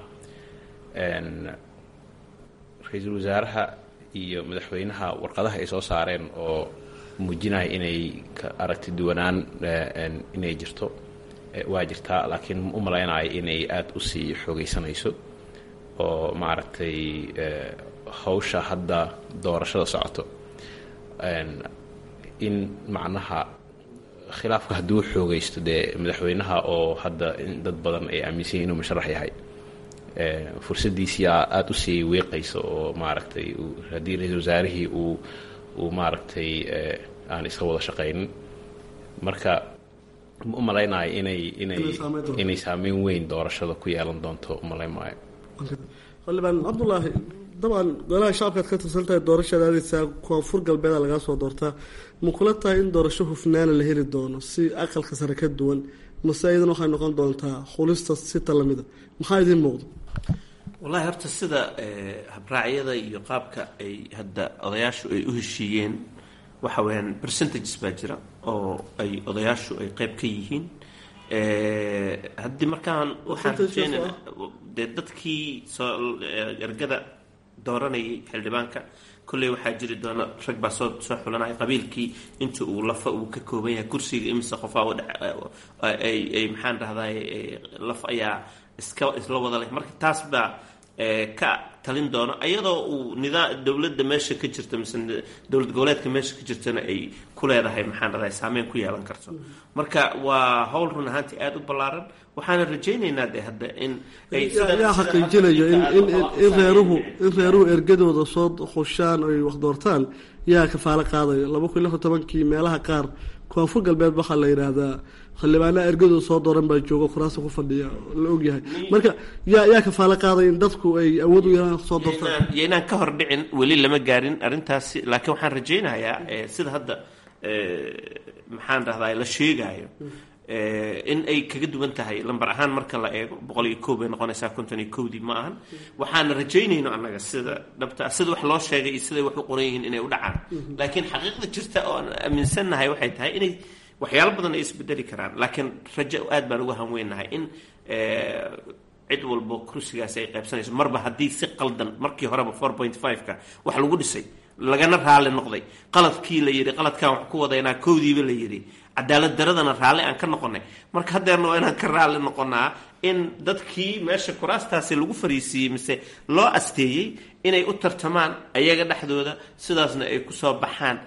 ra-iisul wasaaraha iyo madaxweynaha warqadaha ay soo saareen oo muujinaya inay ka aragti duwanaan inay jirto waa jirtaa laakiin u malaynayo inay aada usii xoogeysanayso oo maaragtay hawsha hadda doorashada socoto in macnaha khilaafka hadduu xoogaysto dee madaxweynaha oo hadda dad badan ay aaminsan yihin inuu musharax yahay fursadiisiyaa aada usii weeqaysa oo maaragtay haddii ra-isul wasaarihii uu uu maaragtay aan iska wada shaqaynin marka u malaynayo inay inay inay saameyn weyn doorashada ku yeelan doonto umalayn maayo xildhibaan cabdulaahi dabcan golaha shacabkaad ka tirsan tahay doorashada aadeysaa koonfur galbeeda lagaa soo doortaa ma kula tahay in doorasho hufnaana la heli doono si aqalka sare ka duwan mase iyadan waxay noqon doontaa xulista sita lamida maxaa idiin muuqda wallahi horta sida habraacyada iyo qaabka ay hadda odayaashu ay u heshiiyeen waxa weyaan percentages baa jira oo ay odayaashu ay qeyb ka yihiin haddii markaan waxaan rajeynana dee dadkii soo ergada dooranayay xildhibaanka kolley waxaa jiri doona rag baa soo soo xulanaya qabiilkii inta uu lafa uu ka kooban yahay kursiga imise qofaa ay ay maxaan dhahday laf ayaa iska isla wada leh marka taas baa ka talin doono iyadoo uu nidaa dowladda meesha ka jirta mise dowlad goboleedka meesha ka jirtana ay ku leedahay maxaan dhahday saameyn ku yeelan karto marka waa howl run ahaantii aada u ballaaran waxaana rajaynaynaa de hadda in ay yaa xaqiijinayo in in reeruhu in reeruhu ergadooda soo khushaan ay wax doortaan yaa kafaalo qaadayo laba kun iyo lixdan tobankii meelaha qaar koonfur galbeed waxaa la yidhaahdaa xildhibaanaha ergadooda soo dooran baa jooga kuraasta ku fadhiya la ogyahay marka yaa yaa kafaalo qaadaya in dadku ay awood u yeelaan soo doortaan yaynaan ka hor dhicin weli lama gaarin arrintaasi laakiin waxaan rajaynayaa sida hadda maxaan dhahdaa la sheegaayo in ay kaga duwan tahay lambar ahaan marka la eego boqol iyo koob bay noqonaysaa konton iyo kowdii ma ahan waxaana rajaynayno annaga sida dhabta sida wax loo sheegay iyo siday wax u qoran yihiin inay u dhacaan laakiin xaqiiqda jirta oo aan aaminsannahay waxay tahay inay waxyaalo badan ay isbedeli karaan laakiin rajo aad baan uga hanweynahay in cid walbo kursigaas ay qaybsanayso marba haddii si qaldan markii horeba four point five-ka wax lagu dhisay lagana raali noqday qaladkii la yidhi qaladkaan wax ku wadaynaa kowdiiba la yidhi cadaalad daradana raalli aan ka noqonay marka haddeerna waa inaan ka raalli noqonaa in dadkii meesha kuraastaasi lagu fariisiiyey mise loo asteeyey inay u tartamaan ayaga dhexdooda sidaasna ay kusoo baxaan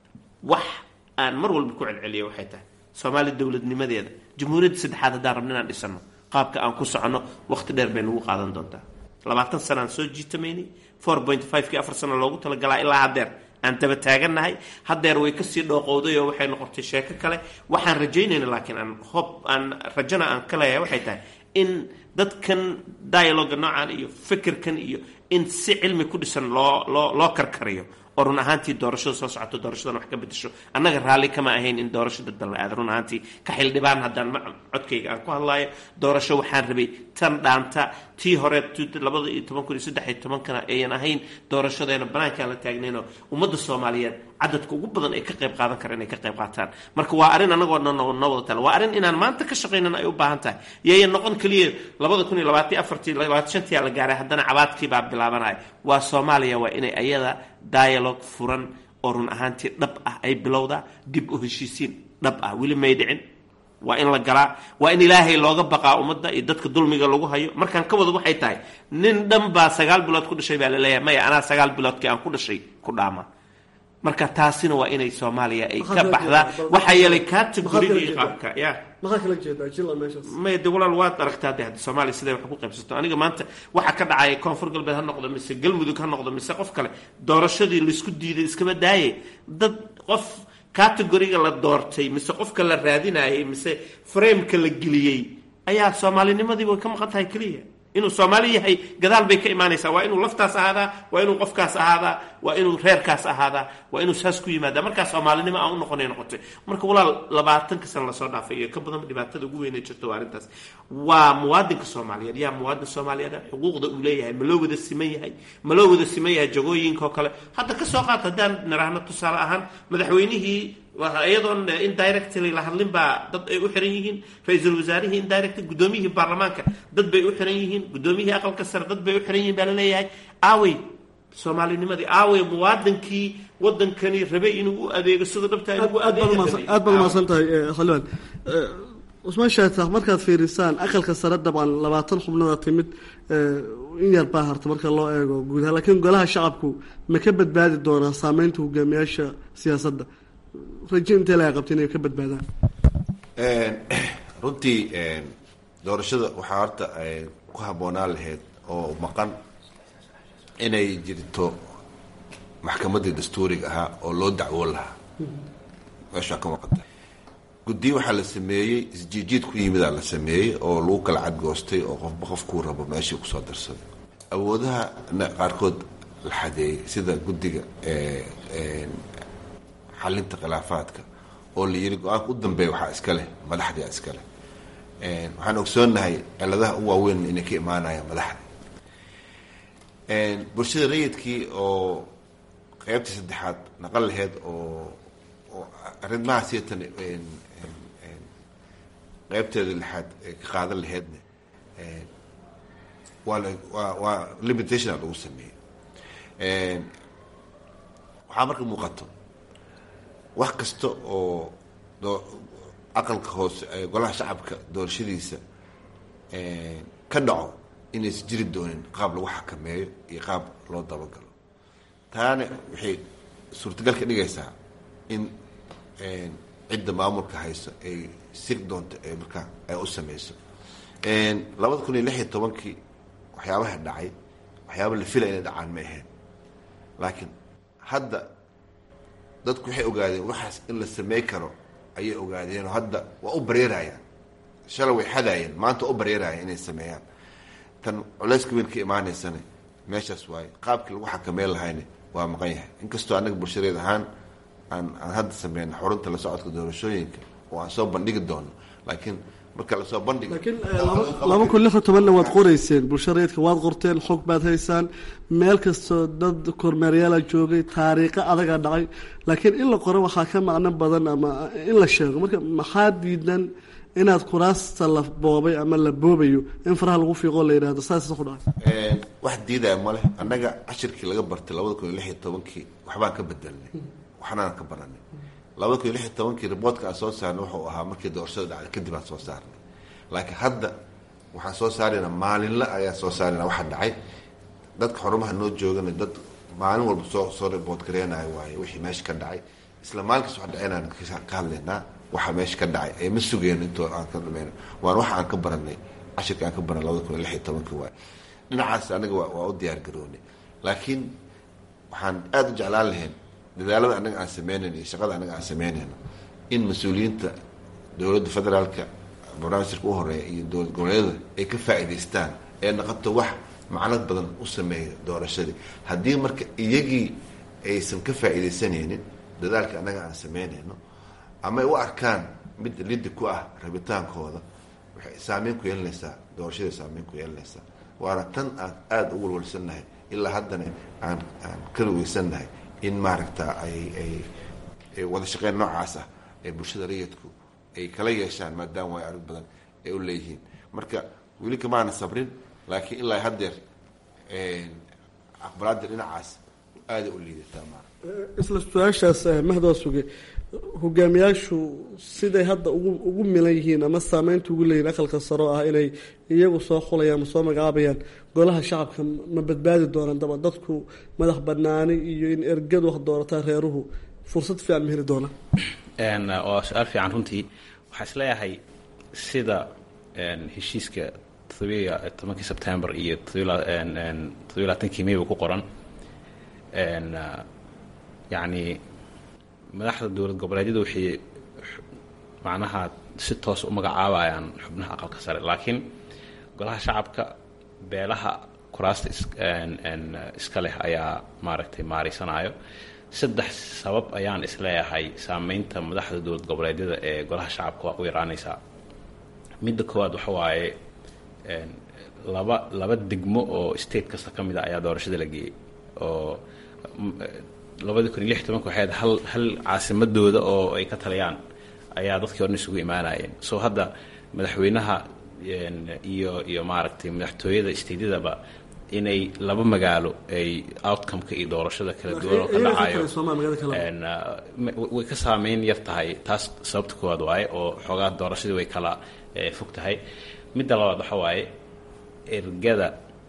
wax aan mar walba ku celceliya waxay tahay soomaaliya dowladnimadeeda jamhuuriyadda saddexaad haddaan rabno inaan dhisano qaabka aan ku soconno waqti dheer bay nagu qaadan doontaa labaatan sanaan soo jiitamaynay four point five-kii afar sano loogu talagalaa ilaa haddeer aan daba taagannahay haddeer way kasii dhooqowday oo waxay noqotay sheeko kale waxaan rajaynayna laakiin aan hob aan rajana aan ka leeyahay waxay tahay in dadkan dialoga noocan iyo fikirkan iyo in si cilmi ku dhisan loo loo loo karkariyo oo run ahaantii doorashada soo socoto doorashadan wax ka bedesho annaga raalli kama ahayn in doorasho dadban la aado run ahaantii ka xildhibaan haddaan ma codkayga aan ku hadlaayo doorasho waxaan rabay tan dhaanta tii hore labada iyo toban kun iyo saddex iyo tobankana ayan ahayn doorashadeena banaankaan la taagnaynoo ummadda soomaaliyeed cadadka ugu badan ay ka qayb qaadan kara inay ka qayb qaataan marka waa arrin annagoo dhan noo wada tala waa arrin inaan maanta ka shaqaynana ay u baahan tahay yayan noqon keliya labada kun iyo labaatan afartii labaatan shantii la gaaray haddana cabaadkii baa bilaabanaya waa soomaaliya waa inay ayada dialogue furan oo run ahaantii dhab ah ay bilowdaa dib u heshiisiin dhab ah weli may dhicin waa in la galaa waa in ilaahay looga baqaa ummadda iyo dadka dulmiga lagu hayo markaan ka wada waxay tahay nin dhan baa sagaal bilood ku dhashay baa laleeyahay maya anaa sagaal biloodkii aan ku dhashay ku dhaama marka taasina waa inay soomaaliya ay ka baxdaa waxaa yeelay categorigii qaabka ya maxaa kala jeedaa jila meeshaas maya de walaal waad aragtaa de hadda soomaaliya siday wax ku qaybsato aniga maanta waxa ka dhacaya koonfur galbeed ha noqdo mise galmudug ha noqdo mise qof kale doorashadii laisku diiday iskaba daaye dad qof categoriga la doortay mise qofka la raadinayay mise frameka la geliyey ayaa soomaalinimadii way ka maqan tahay keliya inuu soomaali yahay gadaal bay ka imaanaysaa waa inuu laftaas ahaadaa waa inuu qofkaas ahaadaa waa inuu reerkaas ahaadaa waa inuu saas ku yimaada markaa soomaalinimo aan u noqonay noqotay marka walaal labaatanka sana lasoo dhaafay iyo ka badan dhibaatada ugu weynay jirto waa arrintaas waa muwaadinka soomaaliyeed yaa muwaadin soomaaliyeed xuquuqda uu leeyahay ma loo wada siman yahay ma loo wada siman yahay jagooyinka oo kale hadda ka soo qaata haddaan niraahno tusaale ahaan madaxweynihii iyadoon indirectly la hadlin baa dad ay u xiran yihiin ra-iisul wasaarihii indirectly guddoomiyihii baarlamaanka dad bay u xiran yihiin guddoomiyihii aqalka sare dad bay u xiran yihiin baa la leeyahay aawey soomaalinimadii aawey muwaadinkii wadankani rabay inuu u adeego sida dhabta aad baad umaasan tahay xildhibaan cusmaan shaatax markaad fiirisaan aqalka sare dabcan labaatan xubnada timid in yar baa harta marka loo eego guud ahaan laakiin golaha shacabku ma ka badbaadi doonaa saameynta hogaamiyaasha siyaasadda rajo intee laga qabta inay ka badbaadaan runtii doorashada waxaa horta ku habboonaan lahayd oo maqan inay jirto maxkamaddii dastuuriga ahaa oo loo dacwoon lahaa meeshaa ka maqanta guddiyo waxaa la sameeyey isjiijiid ku yimidaa la sameeyey oo lagu kala cadgoostay oo qofba qofkuu rabo meeshii kusoo darsaday awoodaha qaarkood la xadeeyey sida guddiga xalinta khilaafaadka oo la yiri go-aanka u dambeeya waxaa iska leh madaxdia iska leh waxaan ogsoonnahay ciladaha u waaweyn inay ka imaanayaan madaxda bulshada rayidkii oo qeybtii saddexaad naqan laheyd oo oo arrimaha siatan qeybteeda lixaad ka qaadan laheydna waa la waa waa limitation a lagu sameeyey waxaa marka muuqato wax kasta oo aqalka hoose golaha shacabka doorashadiisa ka dhaco inaysa jiri doonin qaab lagu xakameeyo iyo qaab loo dabagalo taana waxay suurtagal ka dhigaysaa in cidda maamulka hayso ay sig doonto ee markaa ay u sameyso labada kun iyo lix iyo tobankii waxyaabaha dhacay waxyaaba la filaya inay dhacaan ma ahayn laakiin hadda dadku waxay ogaadeen waxaas in la samey karo ayay ogaadeenoo hadda waa u bareerayaan shalay way xadaayeen maanta waa u bareerayaan inay sameeyaan tan culeyska weyn ka imaaneysana meeshaas waaye qaabkii lagu xakameyn lahayna waa maqan yahay inkastoo annaga bulshadeed ahaan aan aan hadda sameyna xurunta la socodka doorashooyinka oo aan soo bandhigi doono laakiin marka lasoo bandhigo laakiin laba kun lix iyo tobanna waad qoreyseen bulsha rayidka waad qorteen xog baad haysaan meel kastoo dad kormeeryaala joogay taariikho adagaa dhacay laakiin in la qoro waxaa ka macno badan ama in la sheego marka maxaa diidan inaad kuraasta la boobay ama la boobayo in faraha lagu fiiqoo la yidhahdo saas ku dhacay wax diidaya male annaga cashirkii laga bartay labada kun iyo lix iyo tobankii waxbaan ka bedelnay waxnaan ka baranay labada kun iyo lix iyo tobankii riboortka aan soo saarnay wuxuu ahaa markii doorashada dhacday kadib aan soo saarnay laakiin hadda waxaan soo saaraynaa maalinle ayaan soo saaraynaa waxa dhacay dadka xorumaha noo joogana dad maalin walba soo soo riboort gareenayo waaye wixii meesha ka dhacay isla maalinkaas wax dhacaynaan ka hadlaynaa waxa meesha ka dhacay ee ma sugeen intoo aan ka dhamayno waan waxa aan ka baranay cashirka aan ka baranay labada kun iyo lix iyo tobankii waaye dhinacaas anaga waa u diyaar garoonay laakiin waxaan aada u jeclaan lahayn dadaalada anaga aan sameynayno iyo shaqada anaga aan sameynayno in mas-uuliyiinta dowladda federaalka barnaamijka u horeeya iyo dowlad goboleedyada ay ka faa'iidaystaan ee noqoto wax macnad badan u sameeya doorashadii haddii marka iyagii aysan ka faa'iidaysanaynin dadaalka annaga aan sameynayno ama ay u arkaan mid lidi ku ah rabitaankooda waxay saameyn ku yeelanaysaa doorashadii saameyn ku yeelanaysaa waana tan aan aada u walwalsannahay ilaa haddana aan aan ka weysannahay in maaragta ay ay wada shaqeyn noocaas ah ee bulshada rayidku ay kala yeeshaan maadaama way arag badan ay u leeyihiin marka weli kamaana sabrin laakiin ilaa haddeer aqbalaada dhinacaas aaday u liidataa ma isla su-aashaas mahdaa suge hogaamiyaashu siday hadda ugu ugu milan yihiin ama saameynta ugu leeyihin aqalka saro ah inay iyagu soo xulayaan ama soo magacaabayaan golaha shacabka ma badbaadi doonaan daba dadku madax banaani iyo in ergadu wax doorataa reeruhu fursad fiican ma heli doonaan waa su-aal fiican runtii waxaa isleeyahay sida heshiiska todobiya tobankii sebtembar iyo todobiy labaatankii mayba ku qoran yacni madaxda dowlad goboleedyadu waxay macnaha si toos u magacaabayaan xubnaha aqalka sare laakiin golaha shacabka beelaha kuraasta iska leh ayaa maaragtay maaraysanayo saddex sabab ayaan isleeyahay saameynta madaxda dowlad goboleedyada ee golaha shacabka waa u yaraanaysaa midda koowaad waxa waaye laba laba degmo oo state kasta ka mid a ayaa doorashada la geeyey oo labadii kun iyo lix tobanka waxay ahayd hal hal caasimadooda oo ay ka taliyaan ayaa dadkii o dhan isugu imaanayeen so hadda madaxweynaha iyo iyo maaragtay madaxtooyada steydyadaba inay laba magaalo ay outcomeka iyo doorashada kala duwan oo ka dhacayo way ka saameyn yar tahay taas sababta koowaad waaye oo xoogaa doorashadii way kala fog tahay midda labaad waxa waaye ergada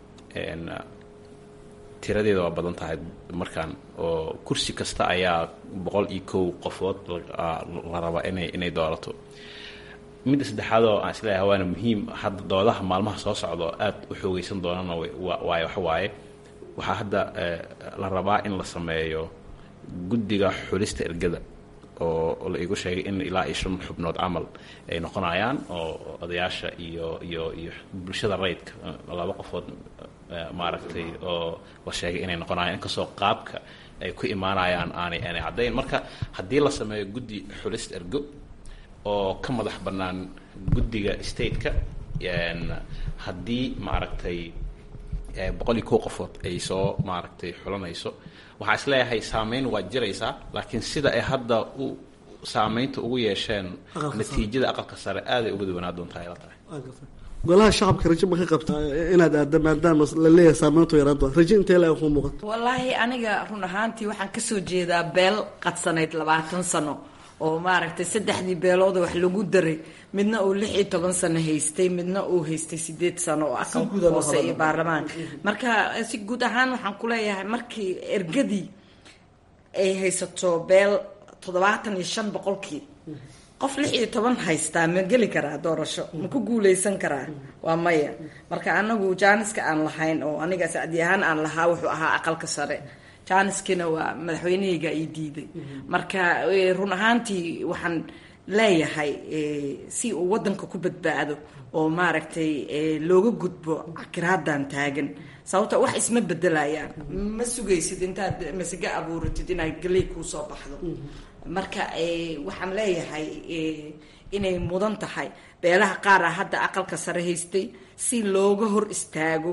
tiradeeda waa badan tahay markaan oo kursi kasta ayaa boqol iyo kow qofood la rabaa inay inay doorato midda saddexaad oo aan isleeyahay waana muhiim hadda doodaha maalmaha soo socdo aad u xoogeysan doonana waayo waxa waaye waxaa hadda la rabaa in la sameeyo guddiga xulista ergada oo la igu sheegay in ilaa iyo shan xubnood camal ay noqonayaan oo odayaasha iyo iyo iyo bulshada rayidka laba qofood maaragtay oo la sheegay inay noqonayaan inkastoo qaabka ay ku imaanayaan aanay aanay caddayn marka haddii la sameeyo guddi xulista ergo oo ka madax bannaan guddiga stateka haddii maaragtay boqol iyo kow qofood ay soo maaragtay xulanayso waxaa isleeyahay saameyn waa jiraysaa laakiin sida ay hadda u saameynta ugu yeesheen natiijada aqalka sare aaday uga duwanaa doontaa ila tahay golaha shacabka rajo ma ka qabtaa inaad aada maadaama la leeyahay saameyntu yaraan doon rajo intee la ku muuqato wallaahi aniga run ahaantii waxaan kasoo jeedaa beel qadsanayd labaatan sano oo maaragtay saddexdii beelooda wax lagu daray midna uu lix iyo toban sano haystay midna uu haystay sideed sano oo aqalka hoose iyo baarlamaanka marka si guud ahaan waxaan kuleeyahay markii ergadii ay haysato beel toddobaatan iyo shan boqolkii qof lix iyo toban haystaa ma geli karaa doorasho ma ku guuleysan karaa waa maya marka anagu jaaniska aan lahayn oo aniga sacdi ahaan aan lahaa wuxuu ahaa aqalka sare jaaniskina waa madaxweynahayga ay diiday marka run ahaantii waxaan leeyahay si uu wadanka ku badbaado oo maaragtay looga gudbo cakiraadan taagan sababto wax isma bedelayaan ma sugaysid intaad masiga abuuratid inaad galey kuusoo baxdo marka waxaan leeyahay inay mudan tahay beelaha qaar ah hadda aqalka sare haystay si looga hor istaago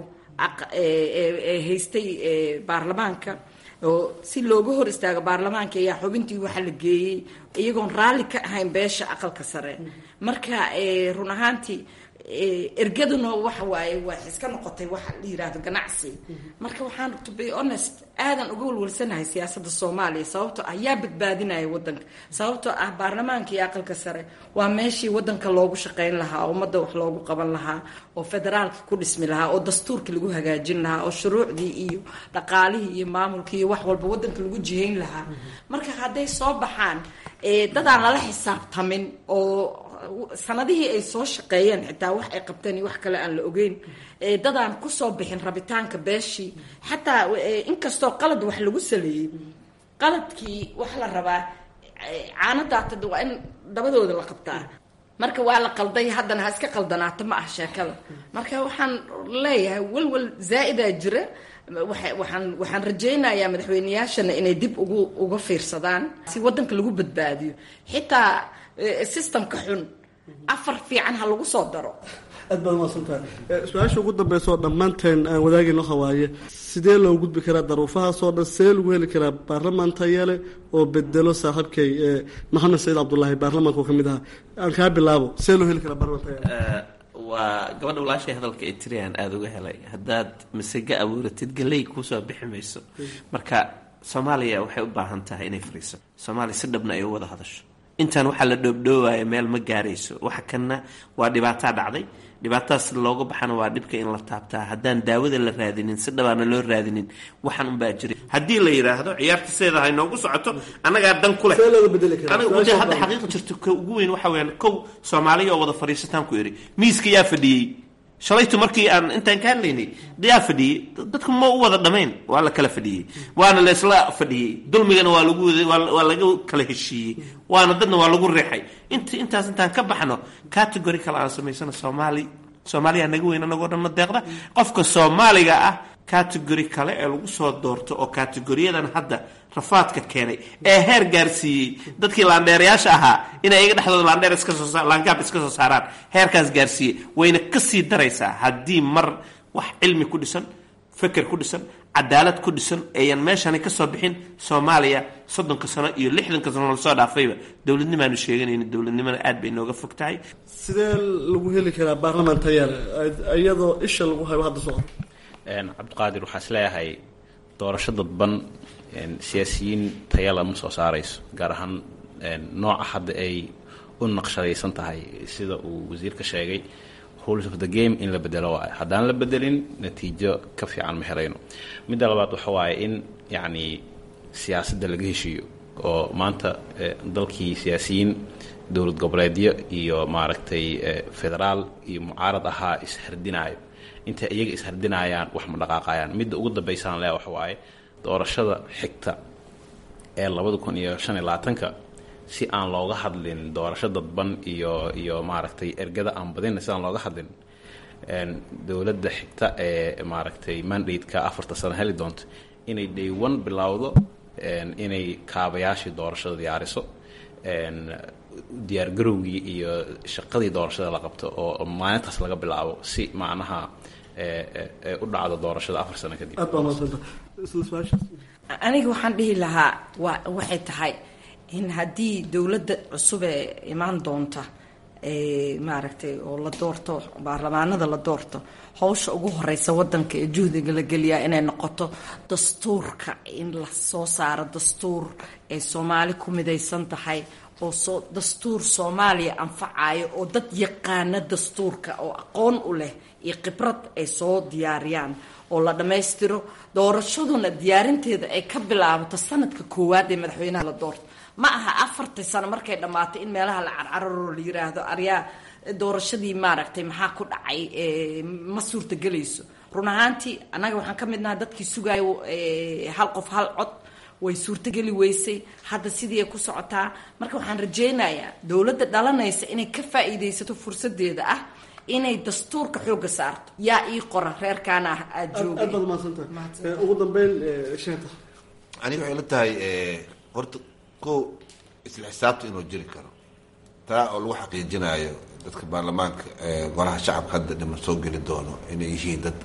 haystay baarlamaanka oo si looga hor istaago baarlamaanka ayaa xubintii waxa la geeyey iyagoon raalli ka ahayn beesha aqalka sare marka run ahaantii ergaduna waxa waaye waa iska noqotay waxa la yirahdo ganacsi marka waxaan to be honest aadan uga walwalsanahay siyaasadda soomaaliya sababtoo ah yaa badbaadinaya wadanka sababtoo ah baarlamaanka iyo aqalka sare waa meeshii wadanka loogu shaqayn lahaa oo ummadda wax loogu qaban lahaa oo federaalka ku dhismi lahaa oo dastuurka lagu hagaajin lahaa oo shuruucdii iyo dhaqaalihii iyo maamulkii iyo wax walba wadanka lagu jihayn lahaa marka hadday soo baxaan dadaan lala xisaabtamin oo sanadihii ay soo shaqeeyeen xitaa wax ay qabteen iyo wax kale aan la ogeyn dadaan kusoo bixin rabitaanka beeshii xataa inkastoo qalad wax lagu saleeyey qaladkii wax la rabaa caanadaatad waa in dabadooda la qabtaa marka waa la qalday haddana ha iska qaldanaato ma ah sheekada marka waxaan leeyahay walwal zaa-idaa jira waxaan waxaan rajaynayaa madaxweyneyaashana inay dib ugu uga fiirsadaan si wadanka lagu badbaadiyo xitaa systemka xun afar fiican ha lagu soo daro aad baad umaasantahay su-aasha ugu dambeysa oo dhammaanteen aan wadaagayno hawaaye sidee loo gudbi karaa daruufahaasoo dhan sidee lagu heli karaa baarlamaan tayale oo bedelo saaxiibkay maxamed saciid cabdulaahi baarlamaanka oo ka mid ahaa aan kaa bilaabo sidee loo heli karaa baarlamaan tayale waa gabadha walaashay hadalka ay tiriyaan aada uga helay haddaad masega abuuratid galey kuusoo bixi mayso marka soomaaliya waxay u baahan tahay inay fariiso soomaaliya si dhabna ay u wada hadasho intaan waxaa la dhoobdhoowaya meel ma gaarayso waxa kanna waa dhibaataa dhacday dhibaatadaas looga baxana waa dhibka in la taabtaa haddaan daawada la raadinin si dhabaana loo raadinin waxaan unbaa jira haddii la yidhaahdo ciyaarta sideeda hay noogu socoto annagaa dan ku leh aniga hadda xaqiiqa jirto ka ugu weyn waxa weyaan kow soomaaliya oo wada fadhiisataan ku idhi miiska yaa fadhiyey shalaytu markii aan intaan ka hadlaynay yaa fadhiyey dadku ma u wada dhamayn waa la kala fadhiyey waana la isla fadhiyey dulmigana waa lagu waa laga kala heshiiyey waana dadna waa lagu reexay int intaas intaan ka baxno category kale aan samaysano soomaali soomaaliya naga weyn anagoo dhanna deeqda qofka soomaaliga ah category kale ee lagu soo doorto oo categoriyadan hadda rafaadka keenay ee heer gaarsiiyey dadkii laandheerayaasha ahaa inay iga dhexdooda laandheer iskasoo laangaab iska soo saaraan heerkaas gaarsiiyey wayna kasii daraysaa haddii mar wax cilmi ku dhisan feker ku dhisan cadaalad ku dhisan ayan meeshani kasoo bixin soomaaliya soddonka sano iyo lixdanka sano lasoo dhaafayba dowladnimaanu sheeganayni dowladnimana aad bay nooga fog tahay sidee lagu heli karaa baarlamaan tayaale iyadoo isha lagu hayo hadda socdo cabdiqaadir waxaa is leeyahay doorasho dadban siyaasiyiin tayala ma soo saarayso gaar ahaan nooca hadda ay u naqshadaysan tahay sida uu wasiirka sheegay rules of the game in la bedelo waayo haddaan la bedelin natiijo ka fiican ma herayno midda labaad waxa waaye in yacni siyaasadda laga heshiiyo oo maanta dalkii siyaasiyiin dowlad goboleedyo iyo maaragtay federaal iyo mucaarad ahaa ishardinaayo intay iyaga ishardinayaan wax ma dhaqaaqayaan midda ugu dambaysaan leh waxa waaye doorashada xigta ee labada kun iyo shan iyo labaatanka si aan looga hadlin doorasho dadban iyo iyo maaragtay ergada aan badina si aan looga hadlin dowladda xigta ee maaragtay mandate-ka afarta sano heli doonto inay day one bilowdo inay kaabayaashii doorashada diyaariso diyaargarowgii iyo shaqadii doorashada la qabto oo maalintaas laga bilaabo si macnaha u dhacdo doorashada afar sano kadib aniga waxaan dhihi lahaa wa waxay tahay in haddii dowladda cusub ee imaan doonta maaragtay oo la doorto baarlamaanada la doorto hawsha ugu horeysa wadanka ee juhdiga la geliyaa inay noqoto dastuurka in la soo saaro dastuur ay soomaali ku midaysan tahay oo soo dastuur soomaaliya anfacayo oo dad yaqaana dastuurka oo aqoon u leh iyo khibrad ay soo diyaariyaan oo la dhammaystiro doorashaduna diyaarinteeda ay ka bilaabato sanadka koowaad ee madaxweynaha la doorto ma aha afartii sano markay dhammaatay in meelaha la carcararo la yiraahdo aryaa doorashadii maaragtay maxaa ku dhacay ma suurtagelayso run ahaantii annaga waxaan ka mid nahay dadkii sugaayo hal qof hal cod way suurtogeli weysay hadda sidii ay ku socotaa marka waxaan rajaynayaa dowladda dhalanaysa inay ka faa'iidaysato fursadeeda ah inay dastuurka xooga saarto yaa ii qora reerkaana ah aada aad baad mahadsantahay ugu dambeyn sheeta aniga waxay la tahay horta ko isla xisaabta inuu jiri karo taa oo lagu xaqiijinayo dadka baarlamaanka golaha shacabka hadda dhiman soo geli doono inay yihiin dad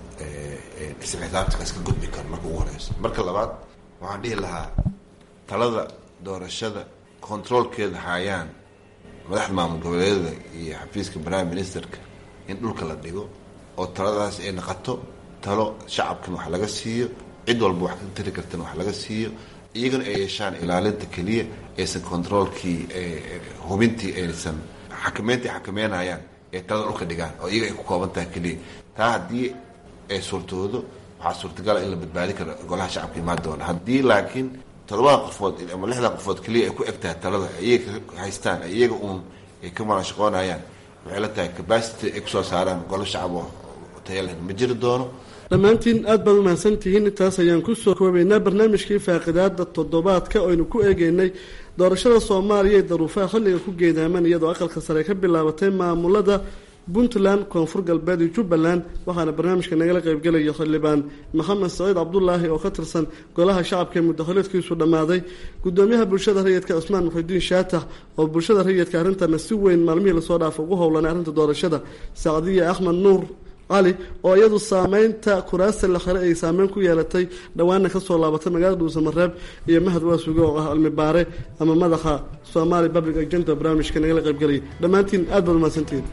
isla xisaabtakaas ka gudbi karo marka ugu horeyso marka labaad waxaan dhihi lahaa talada doorashada controolkeeda haayaan madaxda maamul goboleedyada iyo xafiiska prime ministerka in dhulka la dhigo oo taladaas ay naqato talo shacabkan wax laga siiyo cid walba wax ka tari kartana wax laga siiyo iyagana ay yeeshaan ilaalinta keliya aysan controolkii hubintii aysan xakameynta ay xakameynayaan ee talada dhulka dhigaan oo iyaga ay ku kooban tahay keliya taa haddii ay suurtoodo waxaa suurtagala in la badbaadi karo golaha shacabka imaan doona haddii laakiin todobada qofood ama lixda qofood keliya ay ku eg tahay talada iyaga haystaan iyaga uun ay ka marashaqoonayaan waxay la tahay capacity ay kusoo saaraan golo shacab oo taya leh ma jiri doono dhammaantiin aad baad umahadsantihiin intaas ayaan kusoo koobaynaa barnaamijkii faaqidaada toddobaadka oynu ku eegeynay doorashada soomaaliya ee daruufaha xilliga ku geedaaman iyadoo aqalka sare ka bilaabatay maamulada puntland koonfur galbeed iyo jubbaland waxaana barnaamijka nagala qaybgelaya xildhibaan maxamed saciid cabdulaahi oo ka tirsan golaha shacabka ee muddakhaleedkiisu dhammaaday gudoomiyaha bulshada rayidka cusmaan muxidiin shaatax oo bulshada rayidka arrintana si weyn maalmihii lasoo dhaafa ugu howlanay arrinta doorashada sacdiya axmed nuur cali oo iyadu saameynta kuraasta la xire ay saameyn ku yeelatay dhowaana kasoo laabatay magaalada dhuusamareeb iyo mahad waasuge oo ah cilmi baare ama madaxa somali public agenda barnaamijka nagala qaybgelaya dhammaantiin aad baad umahadsantihiin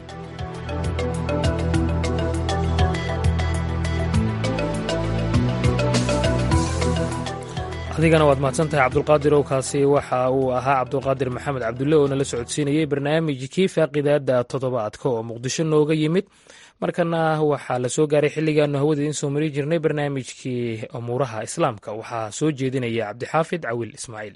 adigana waad mahadsantahay cabdulqaadir owkaasi waxa uu ahaa cabdulqaadir maxamed cabdulle oo nala socodsiinayey barnaamijkii faaqidaada toddobaadka oo muqdisho nooga yimid markana waxaa la soo gaaray xilligaanu hawada idiin soo mari jirnay barnaamijkii umuuraha islaamka waxaa soo jeedinaya cabdixaafid cawil ismaaciil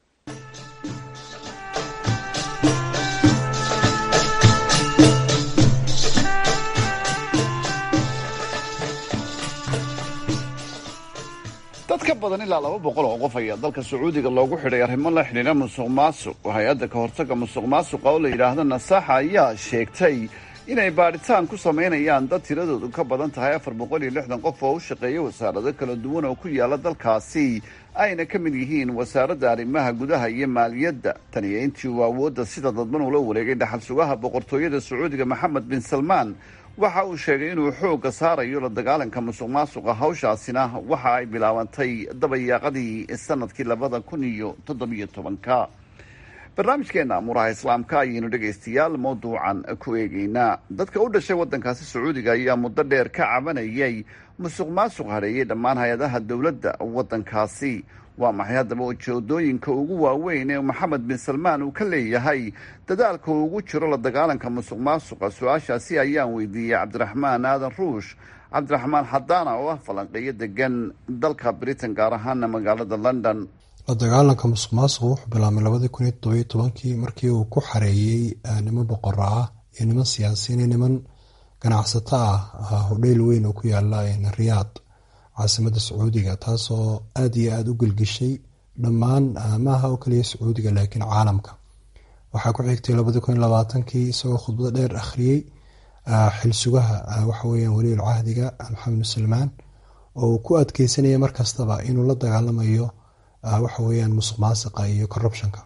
dad ka badan ilaa laba boqol oo qof ayaa dalka sacuudiga loogu xidhay arrimo la xidhiidha musuq maasuq hay-adda ka hortagga musuq maasuqa oo la yidhaahdo nasaxa ayaa sheegtay inay baadhitaan ku samaynayaan dad tiradoodu ka badan tahay afar boqol iyo lixdan qof oo u shaqeeya wasaarado kala duwan oo ku yaala dalkaasi ayna ka mid yihiin wasaaradda arrimaha gudaha iyo maaliyadda tan iyo intii uu awoodda sida dadban ula wareegay dhaxal sugaha boqortooyada sacuudiga maxamed bin salmaan waxa uu sheegay inuu xoogga saarayo la dagaalanka musuq maasuqa hawshaasina waxa ay bilaabantay dabayaaqadii sanadkii labada kun iyo toddobiyo tobanka barnaamijkeena amuuraha islaamka ayaynu dhegaystayaal mawduucan ku eegeynaa dadka u dhashay waddankaasi sacuudiga ayaa muddo dheer ka cabanayay musuq maasuq hadheeyey dhammaan hay-adaha dowladda waddankaasi waa maxay haddaba ujeedooyinka ugu waaweyn ee maxamed bin salmaan uu ka leeyahay dadaalka uu ugu jiro la dagaalanka musuq maasuqa su-aashaasi ayaan weydiiyey cabdiraxmaan aadan ruush cabdiraxmaan xadaana oo ah falanqeeyo degan dalka britain gaar ahaana magaalada london la dagaalanka musuq maasuqa wuxuu bilaabmay labadii kun iyo todobiyo tobankii markii uu ku xareeyey niman boqora ah iyo niman siyaasiyiin iyo niman ganacsato ah hodheyl weyn oo ku yaala riyaad caasimada sacuudiga taasoo aada iyo aada u gelgishay dhammaan maaha oo kaliya sacuudiga laakiin caalamka waxaa ku xigtay labadii kun iyo labaatankii isagoo khudbado dheer akhriyey xilsugaha waxaweyaan waliil cahdiga maxamed bin salmaan oo uu ku adkeysanaya markastaba inuu la dagaalamayo waxa weyaan musuq maasiqa iyo corruptionka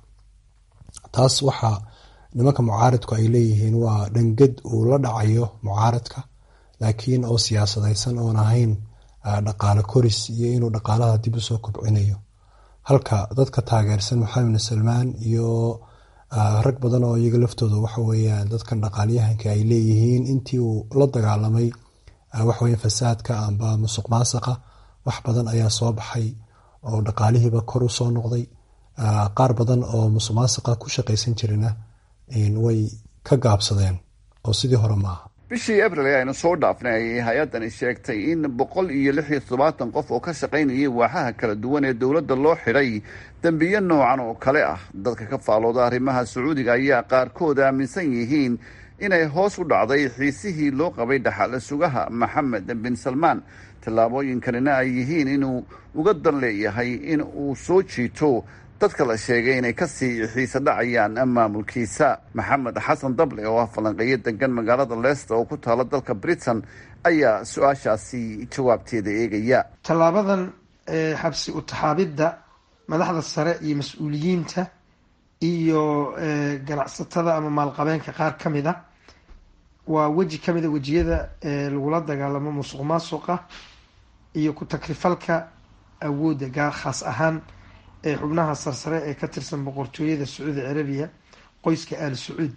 taas waxaa nimanka mucaaridku ay leeyihiin waa dhangad uu la dhacayo mucaaridka laakiin oo siyaasadaysan oon ahayn dhaqaale koris iyo inuu dhaqaalaha dib usoo kobcinayo halka dadka taageersan maxamed bin salmaan iyo rag badan oo iyaga laftooda waxaweyaan dadkan dhaqaalyahanka ay leeyihiin intii uu la dagaalamay waxaweya fasaadka amba musuq maasiqa wax badan ayaa soo baxay oo dhaqaalihiiba kor u soo noqday qaar badan oo musuq maasuqa ku shaqaysan jirina way ka gaabsadeen oo sidii hore maaha bishii abril ee aynu soo dhaafnay ayay hay-addani sheegtay in boqol iyo lix iyo toddobaatan qof oo ka shaqaynayay waaxaha kala duwan ee dowladda loo xidhay dembiyo noocan oo kale ah dadka ka faalooda arrimaha sacuudiga ayaa qaarkood aaminsan yihiin inay hoos u dhacday xiisihii loo qabay dhaxal sugaha maxamed bin salmaan tallaabooyinkanina ay yihiin inuu uga dan leeyahay in uu soo jiito dadka la sheegay inay kasii xiise dhacayaan maamulkiisa maxamed xasan dable oo ah falanqeeyo degan magaalada leicester oo ku taala dalka britain ayaa su-aashaasi jawaabteeda eegaya tallaabadan xabsi utaxaabidda madaxda sare iyo mas-uuliyiinta iyo ganacsatada ama maalqabeenka qaar ka mid a waa weji ka mida wejiyada lagula dagaalamo musuq maasuqa iyo ku-takrifalka awoodda gaar khaas ahaan ee xubnaha sarsare ee ka tirsan boqortooyada sacuudi carabiya qoyska aal sacuud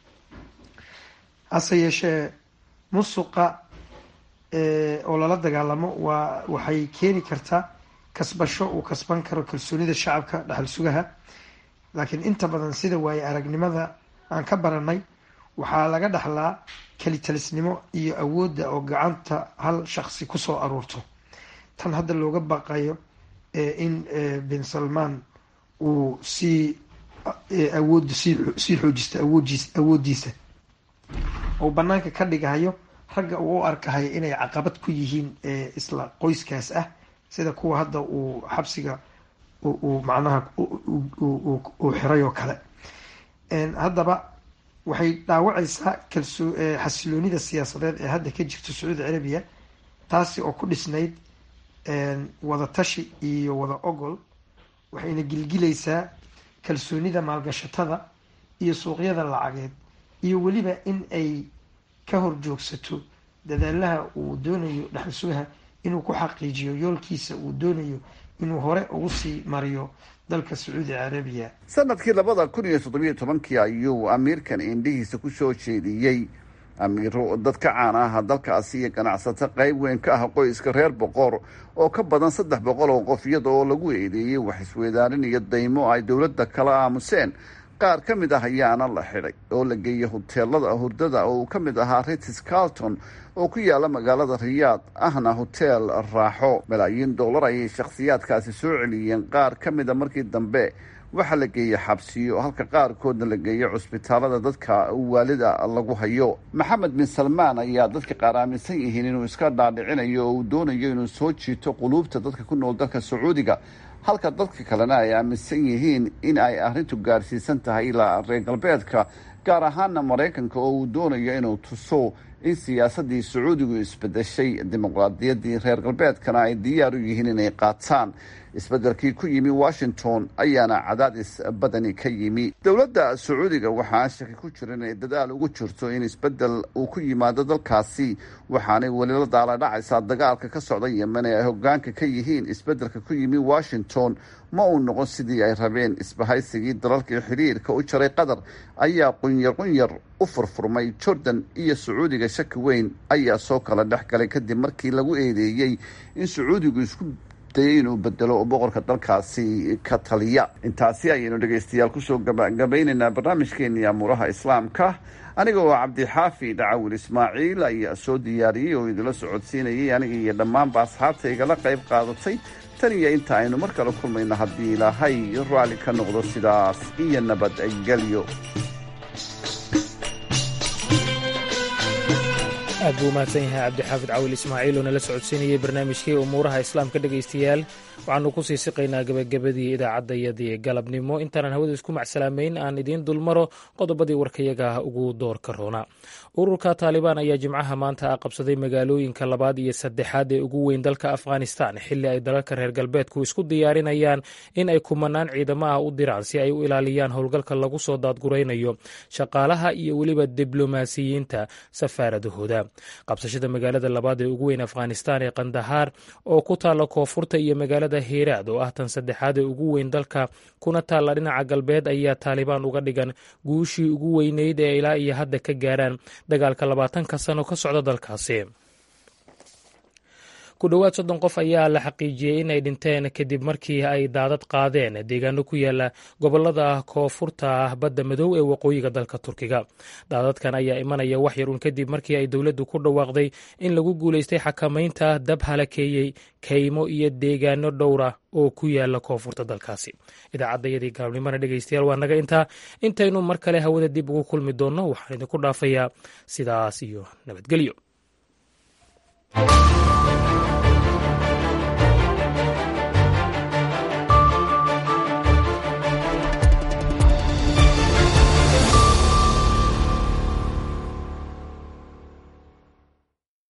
hase yeeshee musuqa oo lala dagaalamo waa waxay keeni kartaa kasbasho uu kasban karo kalsoonida shacabka dhaxal sugaha laakiin inta badan sida waaye aragnimada aan ka baranay waxaa laga dhaxlaa kelitalisnimo iyo awoodda oo gacanta hal shaqsi kusoo aruurto tan hadda looga baqayo in bin salmaan uu sii awoodda sii xoojista awoodiis awooddiisa oo banaanka ka dhigahayo ragga uu u arkahayo inay caqabad ku yihiin isla qoyskaas ah sida kuwa hadda uu xabsiga uu macnaha uu xiray oo kale haddaba waxay dhaawacaysaa kalsoo xasiloonida siyaasadeed ee hadda ka jirto sacuudi carabiya taasi oo ku dhisnayd wada tashi iyo wada ogol waxayna gilgilaysaa kalsoonida maalgashatada iyo suuqyada lacageed iyo weliba in ay ka horjoogsato dadaalaha uu doonayo dhaxal sugaha inuu ku xaqiijiyo yoolkiisa uu doonayo inuu hore ugu sii mariyo dalka sacuudi carabiya sanadkii labada kun iyo toddobiyo tobankii ayuu amiirkan indhihiisa ku soo jeediyey amiiro dad ka caan ah dalkaasi iyo ganacsato qayb weyn ka ah qoyska reer boqor oo ka badan saddex boqol oo qof iyada oo lagu eedeeyey wax isweydaarin iyo daymo ay dowladda kala aamuseen qaar ka mid ah ayaana la xidhay oo la geeyey hoteelada hurdada oo uu ka mid ahaa ritis carlton oo ku yaala magaalada riyaad ahna hoteel raaxo malaayiin dollar ayay shakhsiyaadkaasi soo celiyeen qaar ka mida markii dambe waxaa la geeyey xabsiyo halka qaarkoodna la geeyey cusbitaalada dadka waalida lagu hayo maxamed bin salmaan ayaa dadka qaar aaminsan yihiin inuu iska dhaadhicinayo oo uu doonayo inuu soo jiito quluubta dadka ku nool dalka sacuudiga halka dadka kalena ay aaminsan yihiin in ay arrintu gaarsiisan tahay ilaa reer galbeedka gaar ahaana maraykanka oo uu doonayo inuu tuso in siyaasaddii sacuudigu isbedeshay dimuqraadiyaddii reer galbeedkana ay diyaar u yihiin inay qaataan isbeddelkii ku yimi washington ayaana cadaadis badani ka yimi dowladda sacuudiga waxaa shaki ku jira inay dadaal ugu jirto in isbeddel uu ku yimaado dalkaasi waxaanay weli la daaladhacaysaa dagaalka ka socda yemen ee ay hogaanka ka yihiin isbeddelka ku yimi washington ma uu noqon sidii ay rabeen isbahaysigii dalalkii xiriirka u jaray qatar ayaa qunyar qunyar u furfurmay jordan iyo sacuudiga shaki weyn ayaa soo kala dhex galay kadib markii lagu eedeeyey in sacuudigu isku dayay inuu bedelo boqorka dalkaasi ka taliya intaasi ayaynu dhegaystayaal kusoo gabagabaynaynaa barnaamijkeenii amuuraha islaamka aniga oo cabdixaafi dhacawil ismaaciil ayaa soo diyaariyey oo idila socodsiinayay aniga iyo dhammaanba asxaabta igala qayb qaadatay tan iyo inta aynu mar kale kulmayno haddii ilaahay raalli ka noqdo sidaas iyo nabadgelyo aad buu umahadsan yahay cabdixaafid cawil ismaaciil oo nala socodsiinayay barnaamijkii umuuraha islaamka dhegaystayaal waxaanu kusii siqaynaa gebagabadii idaacadayadii galabnimo intaanan hawada isku macsalaameyn aan idiin dulmaro qodobadii warkayaga ugu doorka roona ururka taalibaan ayaa jimcaha maanta qabsaday magaalooyinka labaad iyo saddexaad ee ugu weyn dalka afghanistan xilli ay dalalka reer galbeedku isku diyaarinayaan in ay kumanaan ciidamo ah u diraan si ay u ilaaliyaan howlgalka lagu soo daadguraynayo shaqaalaha iyo weliba diblomaasiyiinta safaaradahooda qabsashada magaalada labaad ee ugu weyn afghanistan ee kandahaar oo ku taalla koonfurta iyo magaalada hiiraad oo ah tan saddexaad ee ugu weyn dalka kuna taalla dhinaca galbeed ayaa taalibaan uga dhigan guushii ugu weyneyd ee ilaa iyo hadda ka gaaraan dagaalka labaatanka sano ka socda dalkaasi ku dhowaad soddon qof ayaa la xaqiijiyey inay dhinteen kadib markii ay daadad qaadeen deegaano ku yaala gobolada koonfurta badda madow ee waqooyiga dalka turkiga daadadkan ayaa imanaya wax yar un kadib markii ay dowladdu ku dhawaaqday in lagu guulaystay xakamaynta dab halakeeyey kaymo iyo deegaano dhowra oo ku yaala koonfurta dalkaasi idaacaddayadii galabnimona dhegeystayaal waa naga intaa intaynu mar kale hawada dib ugu kulmi doonno waxaan idinku dhaafayaa sidaas iyo nabadgelyo